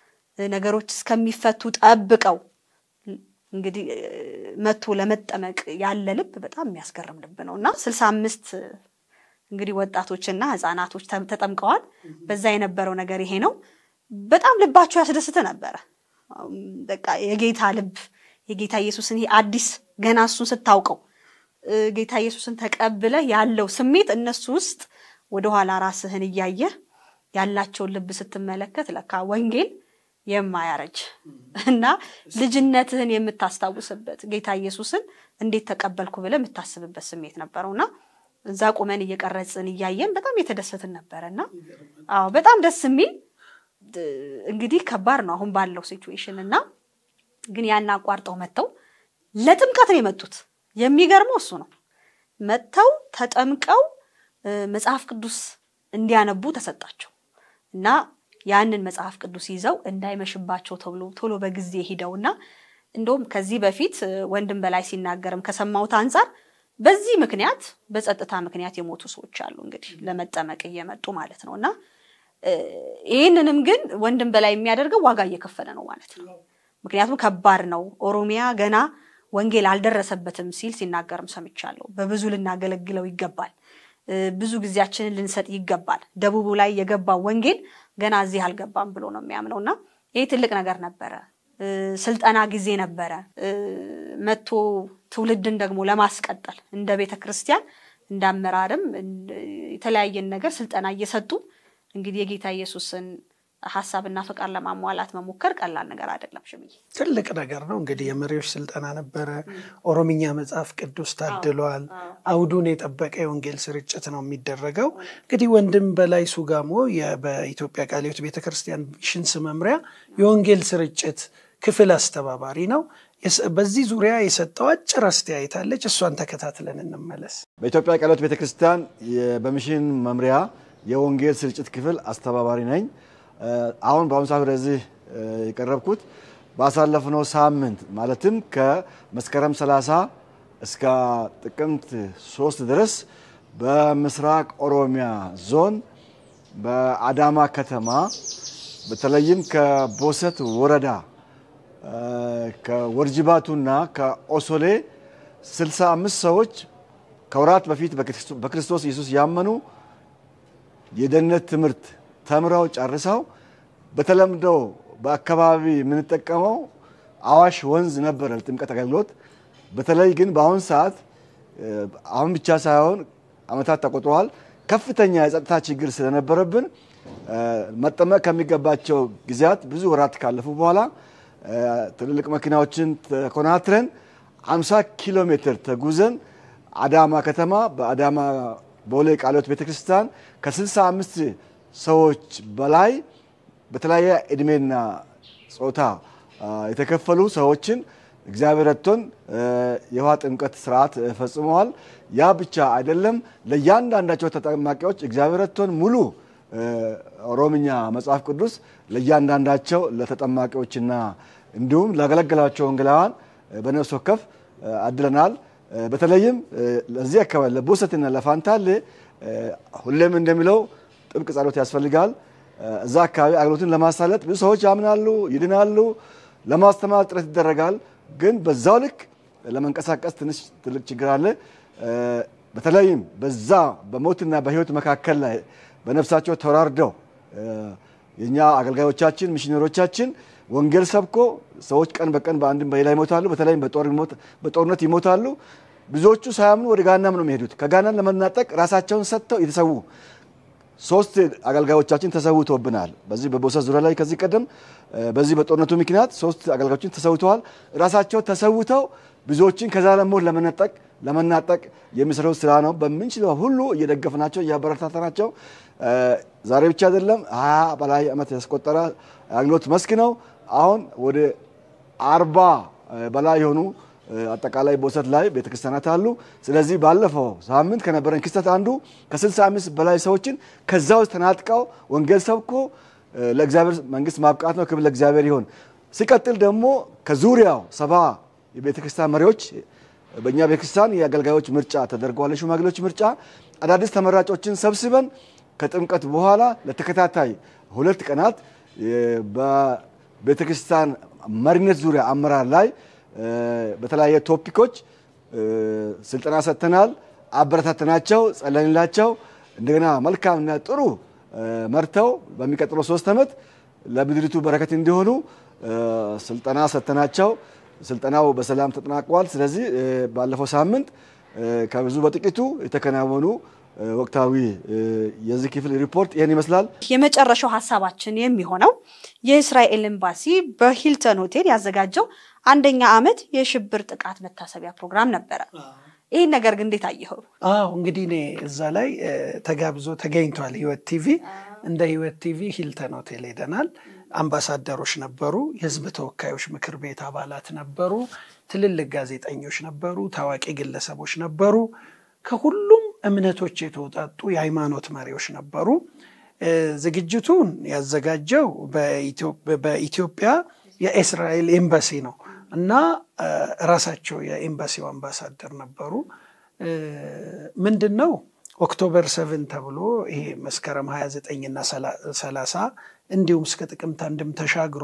ነገሮች እስከሚፈቱ ጠብቀው እንግዲህ መቶ ለመጠመቅ ያለ ልብ በጣም የሚያስገርም ልብ ነው እና ስልሳ አምስት እንግዲህ ወጣቶችና ህፃናቶች ተጠምቀዋል። በዛ የነበረው ነገር ይሄ ነው። በጣም ልባቸው ያስደስት ነበረ። በቃ የጌታ ልብ የጌታ ኢየሱስን ይሄ አዲስ ገና እሱን ስታውቀው ጌታ ኢየሱስን ተቀብለ ያለው ስሜት እነሱ ውስጥ ወደኋላ ራስህን እያየህ ያላቸውን ልብ ስትመለከት ለካ ወንጌል የማያረጅ እና ልጅነትህን የምታስታውስበት ጌታ ኢየሱስን እንዴት ተቀበልኩ ብለህ የምታስብበት ስሜት ነበረው እና እዛ ቁመን እየቀረጽን እያየን በጣም የተደሰትን ነበረ እና አዎ በጣም ደስ የሚል እንግዲህ ከባድ ነው አሁን ባለው ሲቹዌሽን እና ግን ያን አቋርጠው መጥተው ለጥምቀት ነው የመጡት። የሚገርመው እሱ ነው። መጥተው ተጠምቀው መጽሐፍ ቅዱስ እንዲያነቡ ተሰጣቸው እና ያንን መጽሐፍ ቅዱስ ይዘው እንዳይመሽባቸው ተብሎ ቶሎ በጊዜ ሂደውና እንደውም ከዚህ በፊት ወንድም በላይ ሲናገርም ከሰማሁት አንጻር በዚህ ምክንያት በጸጥታ ምክንያት የሞቱ ሰዎች አሉ እንግዲህ ለመጠመቅ እየመጡ ማለት ነው እና ይህንንም ግን ወንድም በላይ የሚያደርገው ዋጋ እየከፈለ ነው ማለት ነው። ምክንያቱም ከባድ ነው። ኦሮሚያ ገና ወንጌል አልደረሰበትም ሲል ሲናገርም ሰምቻለሁ። በብዙ ልናገለግለው ይገባል። ብዙ ጊዜያችንን ልንሰጥ ይገባል። ደቡቡ ላይ የገባው ወንጌል ገና እዚህ አልገባም ብሎ ነው የሚያምነው እና ይህ ትልቅ ነገር ነበረ። ስልጠና ጊዜ ነበረ። መቶ ትውልድን ደግሞ ለማስቀጠል እንደ ቤተ ክርስቲያን እንደ አመራርም የተለያየን ነገር ስልጠና እየሰጡ እንግዲህ የጌታ ኢየሱስን ሀሳብና ፈቃድ ለማሟላት መሞከር ቀላል ነገር አይደለም። ሽምዬ ትልቅ ነገር ነው። እንግዲህ የመሪዎች ስልጠና ነበረ። ኦሮምኛ መጽሐፍ ቅዱስ ታድሏል። አውዱን የጠበቀ የወንጌል ስርጭት ነው የሚደረገው። እንግዲህ ወንድም በላይ ሱጋሞ በኢትዮጵያ ቃለ ሕይወት ቤተክርስቲያን ሚሽንስ መምሪያ የወንጌል ስርጭት ክፍል አስተባባሪ ነው። በዚህ ዙሪያ የሰጠው አጭር አስተያየት አለች። እሷን ተከታትለን እንመለስ። በኢትዮጵያ ቃለ ሕይወት ቤተክርስቲያን በሚሽን መምሪያ የወንጌል ስርጭት ክፍል አስተባባሪ ነኝ። አሁን በአሁኑ ሰዓት ወደዚህ የቀረብኩት ባሳለፍነው ሳምንት ማለትም ከመስከረም 30 እስከ ጥቅምት 3 ድረስ በምስራቅ ኦሮሚያ ዞን በአዳማ ከተማ በተለይም ከቦሰት ወረዳ ከወርጅባቱና ከኦሶሌ 65 ሰዎች ከወራት በፊት በክርስቶስ ኢየሱስ ያመኑ የደህንነት ትምህርት ተምረው ጨርሰው በተለምዶ በአካባቢ የምንጠቀመው አዋሽ ወንዝ ነበረ ለጥምቀት አገልግሎት። በተለይ ግን በአሁን ሰዓት አሁን ብቻ ሳይሆን ዓመታት ተቆጥረዋል። ከፍተኛ የጸጥታ ችግር ስለነበረብን መጠመቅ ከሚገባቸው ጊዜያት ብዙ ወራት ካለፉ በኋላ ትልልቅ መኪናዎችን ተኮናትረን 50 ኪሎ ሜትር ተጉዘን አዳማ ከተማ በአዳማ ቦሌ ቃልዮት ቤተክርስቲያን ከ65 ሰዎች በላይ በተለያየ እድሜና ጾታ የተከፈሉ ሰዎችን እግዚአብሔር ረድቶን የውሃ ጥምቀት ስርዓት ፈጽመዋል። ያ ብቻ አይደለም፣ ለእያንዳንዳቸው ተጠማቂዎች እግዚአብሔር ረድቶን ሙሉ ኦሮምኛ መጽሐፍ ቅዱስ ለእያንዳንዳቸው ለተጠማቂዎችና እንዲሁም ላገለገላቸው ወንጌላውያን በነፍስ ወከፍ አድለናል። በተለይም ለዚህ አካባቢ ለቦሰትና ለፋንታሌ ሁሌም እንደሚለው ጥብቅ ጸሎት ያስፈልጋል። እዛ አካባቢ አገልግሎትን ለማሳለጥ ብዙ ሰዎች ያምናሉ፣ ይድናሉ፣ ለማስተማር ጥረት ይደረጋል። ግን በዛው ልክ ለመንቀሳቀስ ትንሽ ትልቅ ችግር አለ። በተለይም በዛ በሞትና በሕይወት መካከል ላይ በነፍሳቸው ተወራርደው የእኛ አገልጋዮቻችን ሚሽነሮቻችን ወንጌል ሰብኮ ሰዎች ቀን በቀን በአንድም በሌላ ይሞታሉ። በተለይም በጦርነት ይሞታሉ። ብዙዎቹ ሳያምኑ ወደ ጋናም ነው የሚሄዱት። ከጋናን ለመናጠቅ ራሳቸውን ሰጥተው የተሰዉ ሶስት አገልጋዮቻችን ተሰውተውብናል። በዚህ በቦሰት ዙሪያ ላይ ከዚህ ቀደም በዚህ በጦርነቱ ምክንያት ሶስት አገልጋዮችን ተሰውተዋል። ራሳቸው ተሰውተው ብዙዎችን ከዛ ለሞት ለመነጠቅ ለመናጠቅ የሚሰሩት ስራ ነው። በምንችለው ሁሉ እየደገፍናቸው እያበረታታናቸው ዛሬ ብቻ አይደለም ሀያ በላይ ዓመት ያስቆጠረ አገልግሎት መስክ ነው። አሁን ወደ አርባ በላይ የሆኑ አጠቃላይ ቦሰት ላይ ቤተክርስቲያናት አሉ። ስለዚህ ባለፈው ሳምንት ከነበረን ክስተት አንዱ ከ65 በላይ ሰዎችን ከዛ ውስጥ ተናጥቀው ወንጌል ሰብኮ ለእግዚአብሔር መንግስት ማብቃት ነው። ክብር ለእግዚአብሔር ይሆን። ሲቀጥል ደግሞ ከዙሪያው ሰባ የቤተክርስቲያን መሪዎች በእኛ ቤተክርስቲያን የአገልጋዮች ምርጫ ተደርገዋል። የሽማግሌዎች ምርጫ አዳዲስ ተመራጮችን ሰብስበን ከጥምቀት በኋላ ለተከታታይ ሁለት ቀናት በቤተክርስቲያን መሪነት ዙሪያ አመራር ላይ በተለያየ ቶፒኮች ስልጠና ሰጥተናል። አበረታተናቸው፣ ጸለንላቸው። እንደገና መልካምና ጥሩ መርተው በሚቀጥለው ሶስት ዓመት ለምድሪቱ በረከት እንዲሆኑ ስልጠና ሰጥተናቸው ስልጠናው በሰላም ተጠናቋል። ስለዚህ ባለፈው ሳምንት ከብዙ በጥቂቱ የተከናወኑ ወቅታዊ የዚህ ክፍል ሪፖርት ይህን ይመስላል። የመጨረሻው ሀሳባችን የሚሆነው የእስራኤል ኤምባሲ በሂልተን ሆቴል ያዘጋጀው አንደኛ ዓመት የሽብር ጥቃት መታሰቢያ ፕሮግራም ነበረ። ይህን ነገር ግን እንዴት አየኸው? አዎ እንግዲህ እኔ እዛ ላይ ተጋብዞ ተገኝቷል። ህይወት ቲቪ እንደ ህይወት ቲቪ ሂልተን ሆቴል ሄደናል። አምባሳደሮች ነበሩ፣ የህዝብ ተወካዮች ምክር ቤት አባላት ነበሩ፣ ትልልቅ ጋዜጠኞች ነበሩ፣ ታዋቂ ግለሰቦች ነበሩ። ከሁሉም እምነቶች የተውጣጡ የሃይማኖት መሪዎች ነበሩ። ዝግጅቱን ያዘጋጀው በኢትዮጵያ የእስራኤል ኤምባሲ ነው እና ራሳቸው የኤምባሲው አምባሳደር ነበሩ። ምንድን ነው ኦክቶበር ሰቨን ተብሎ ይሄ መስከረም 29 እና 30 እንዲሁም እስከ ጥቅምት አንድም ተሻግሮ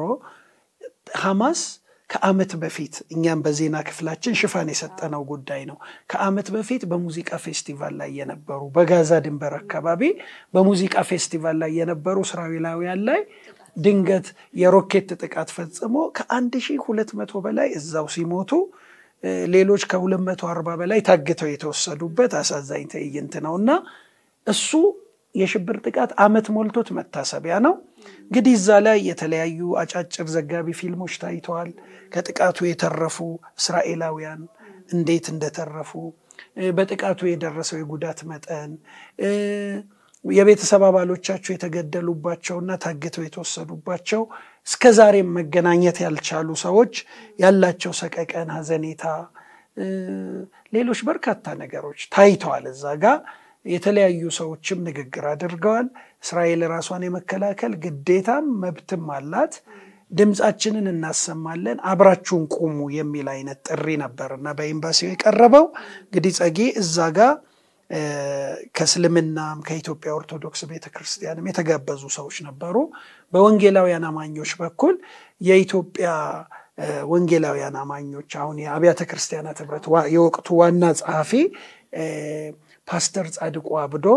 ሐማስ ከዓመት በፊት እኛም በዜና ክፍላችን ሽፋን የሰጠነው ጉዳይ ነው። ከዓመት በፊት በሙዚቃ ፌስቲቫል ላይ የነበሩ በጋዛ ድንበር አካባቢ በሙዚቃ ፌስቲቫል ላይ የነበሩ እስራኤላውያን ላይ ድንገት የሮኬት ጥቃት ፈጽሞ ከአንድ ሺህ ሁለት መቶ በላይ እዛው ሲሞቱ ሌሎች ከሁለት መቶ አርባ በላይ ታግተው የተወሰዱበት አሳዛኝ ትዕይንት ነው እና እሱ የሽብር ጥቃት ዓመት ሞልቶት መታሰቢያ ነው። እንግዲህ እዛ ላይ የተለያዩ አጫጭር ዘጋቢ ፊልሞች ታይተዋል። ከጥቃቱ የተረፉ እስራኤላውያን እንዴት እንደተረፉ፣ በጥቃቱ የደረሰው የጉዳት መጠን፣ የቤተሰብ አባሎቻቸው የተገደሉባቸውና ታግተው የተወሰዱባቸው እስከ ዛሬም መገናኘት ያልቻሉ ሰዎች ያላቸው ሰቀቀን፣ ሐዘኔታ፣ ሌሎች በርካታ ነገሮች ታይተዋል እዛ ጋር የተለያዩ ሰዎችም ንግግር አድርገዋል። እስራኤል ራሷን የመከላከል ግዴታም መብትም አላት። ድምፃችንን እናሰማለን፣ አብራችሁን ቁሙ የሚል አይነት ጥሪ ነበር እና በኤምባሲው የቀረበው እንግዲህ ጸጌ እዛ ጋ ከእስልምናም ከኢትዮጵያ ኦርቶዶክስ ቤተክርስቲያንም የተጋበዙ ሰዎች ነበሩ። በወንጌላውያን አማኞች በኩል የኢትዮጵያ ወንጌላውያን አማኞች አሁን የአብያተ ክርስቲያናት ህብረት የወቅቱ ዋና ጸሐፊ ፓስተር ጻድቁ አብዶ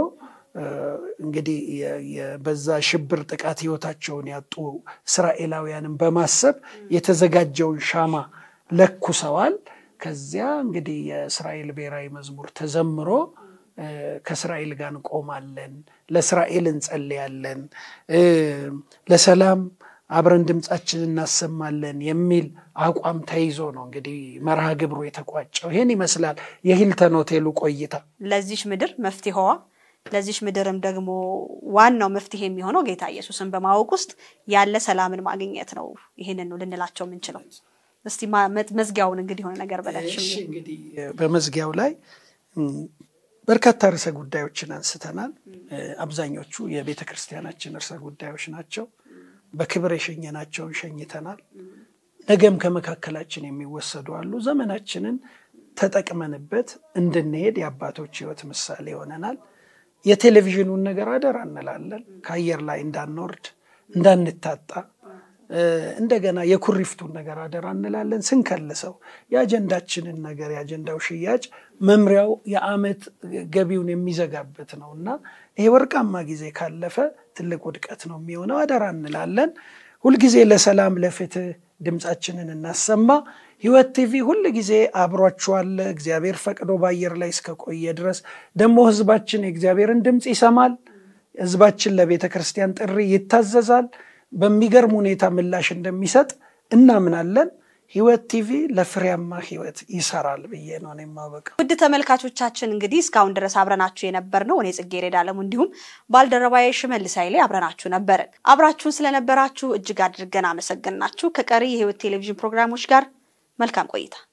እንግዲህ በዛ ሽብር ጥቃት ህይወታቸውን ያጡ እስራኤላውያንን በማሰብ የተዘጋጀውን ሻማ ለኩሰዋል። ከዚያ እንግዲህ የእስራኤል ብሔራዊ መዝሙር ተዘምሮ ከእስራኤል ጋር እንቆማለን፣ ለእስራኤል እንጸልያለን፣ ለሰላም አብረን ድምፃችን እናሰማለን የሚል አቋም ተይዞ ነው እንግዲህ መርሃ ግብሩ የተቋጨው። ይህን ይመስላል የሂልተን ሆቴሉ ቆይታ። ለዚች ምድር መፍትሄዋ ለዚች ምድርም ደግሞ ዋናው መፍትሄ የሚሆነው ጌታ ኢየሱስን በማወቅ ውስጥ ያለ ሰላምን ማግኘት ነው። ይህንን ነው ልንላቸው የምንችለው። እስቲ መዝጊያውን እንግዲህ የሆነ ነገር በላሽ። እንግዲህ በመዝጊያው ላይ በርካታ ርዕሰ ጉዳዮችን አንስተናል። አብዛኞቹ የቤተ ክርስቲያናችን ርዕሰ ጉዳዮች ናቸው። በክብር የሸኘናቸውን ሸኝተናል። ነገም ከመካከላችን የሚወሰዱ አሉ። ዘመናችንን ተጠቅመንበት እንድንሄድ የአባቶች ሕይወት ምሳሌ ይሆነናል። የቴሌቪዥኑን ነገር አደራ እንላለን። ከአየር ላይ እንዳንወርድ እንዳንታጣ፣ እንደገና የኩሪፍቱን ነገር አደራ እንላለን። ስንከልሰው የአጀንዳችንን ነገር የአጀንዳው ሽያጭ መምሪያው የዓመት ገቢውን የሚዘጋበት ነው እና ይሄ ወርቃማ ጊዜ ካለፈ ትልቅ ውድቀት ነው የሚሆነው። አደራ እንላለን። ሁልጊዜ ለሰላም ለፍትህ ድምፃችንን እናሰማ። ህይወት ቲቪ ሁል ጊዜ አብሯችኋለ። እግዚአብሔር ፈቅዶ በአየር ላይ እስከቆየ ድረስ ደግሞ ህዝባችን የእግዚአብሔርን ድምፅ ይሰማል። ህዝባችን ለቤተ ክርስቲያን ጥሪ ይታዘዛል። በሚገርም ሁኔታ ምላሽ እንደሚሰጥ እናምናለን። ህይወት ቲቪ ለፍሬያማ ህይወት ይሰራል ብዬ ነው የማበቃው። ውድ ተመልካቾቻችን እንግዲህ እስካሁን ድረስ አብረናችሁ የነበር ነው እኔ ጽጌረዳ አለሙ እንዲሁም ባልደረባዬ ሽመልስ ኃይሌ አብረናችሁ ነበርን። አብራችሁን ስለነበራችሁ እጅግ አድርገን አመሰግናችሁ። ከቀሪ የህይወት ቴሌቪዥን ፕሮግራሞች ጋር መልካም ቆይታ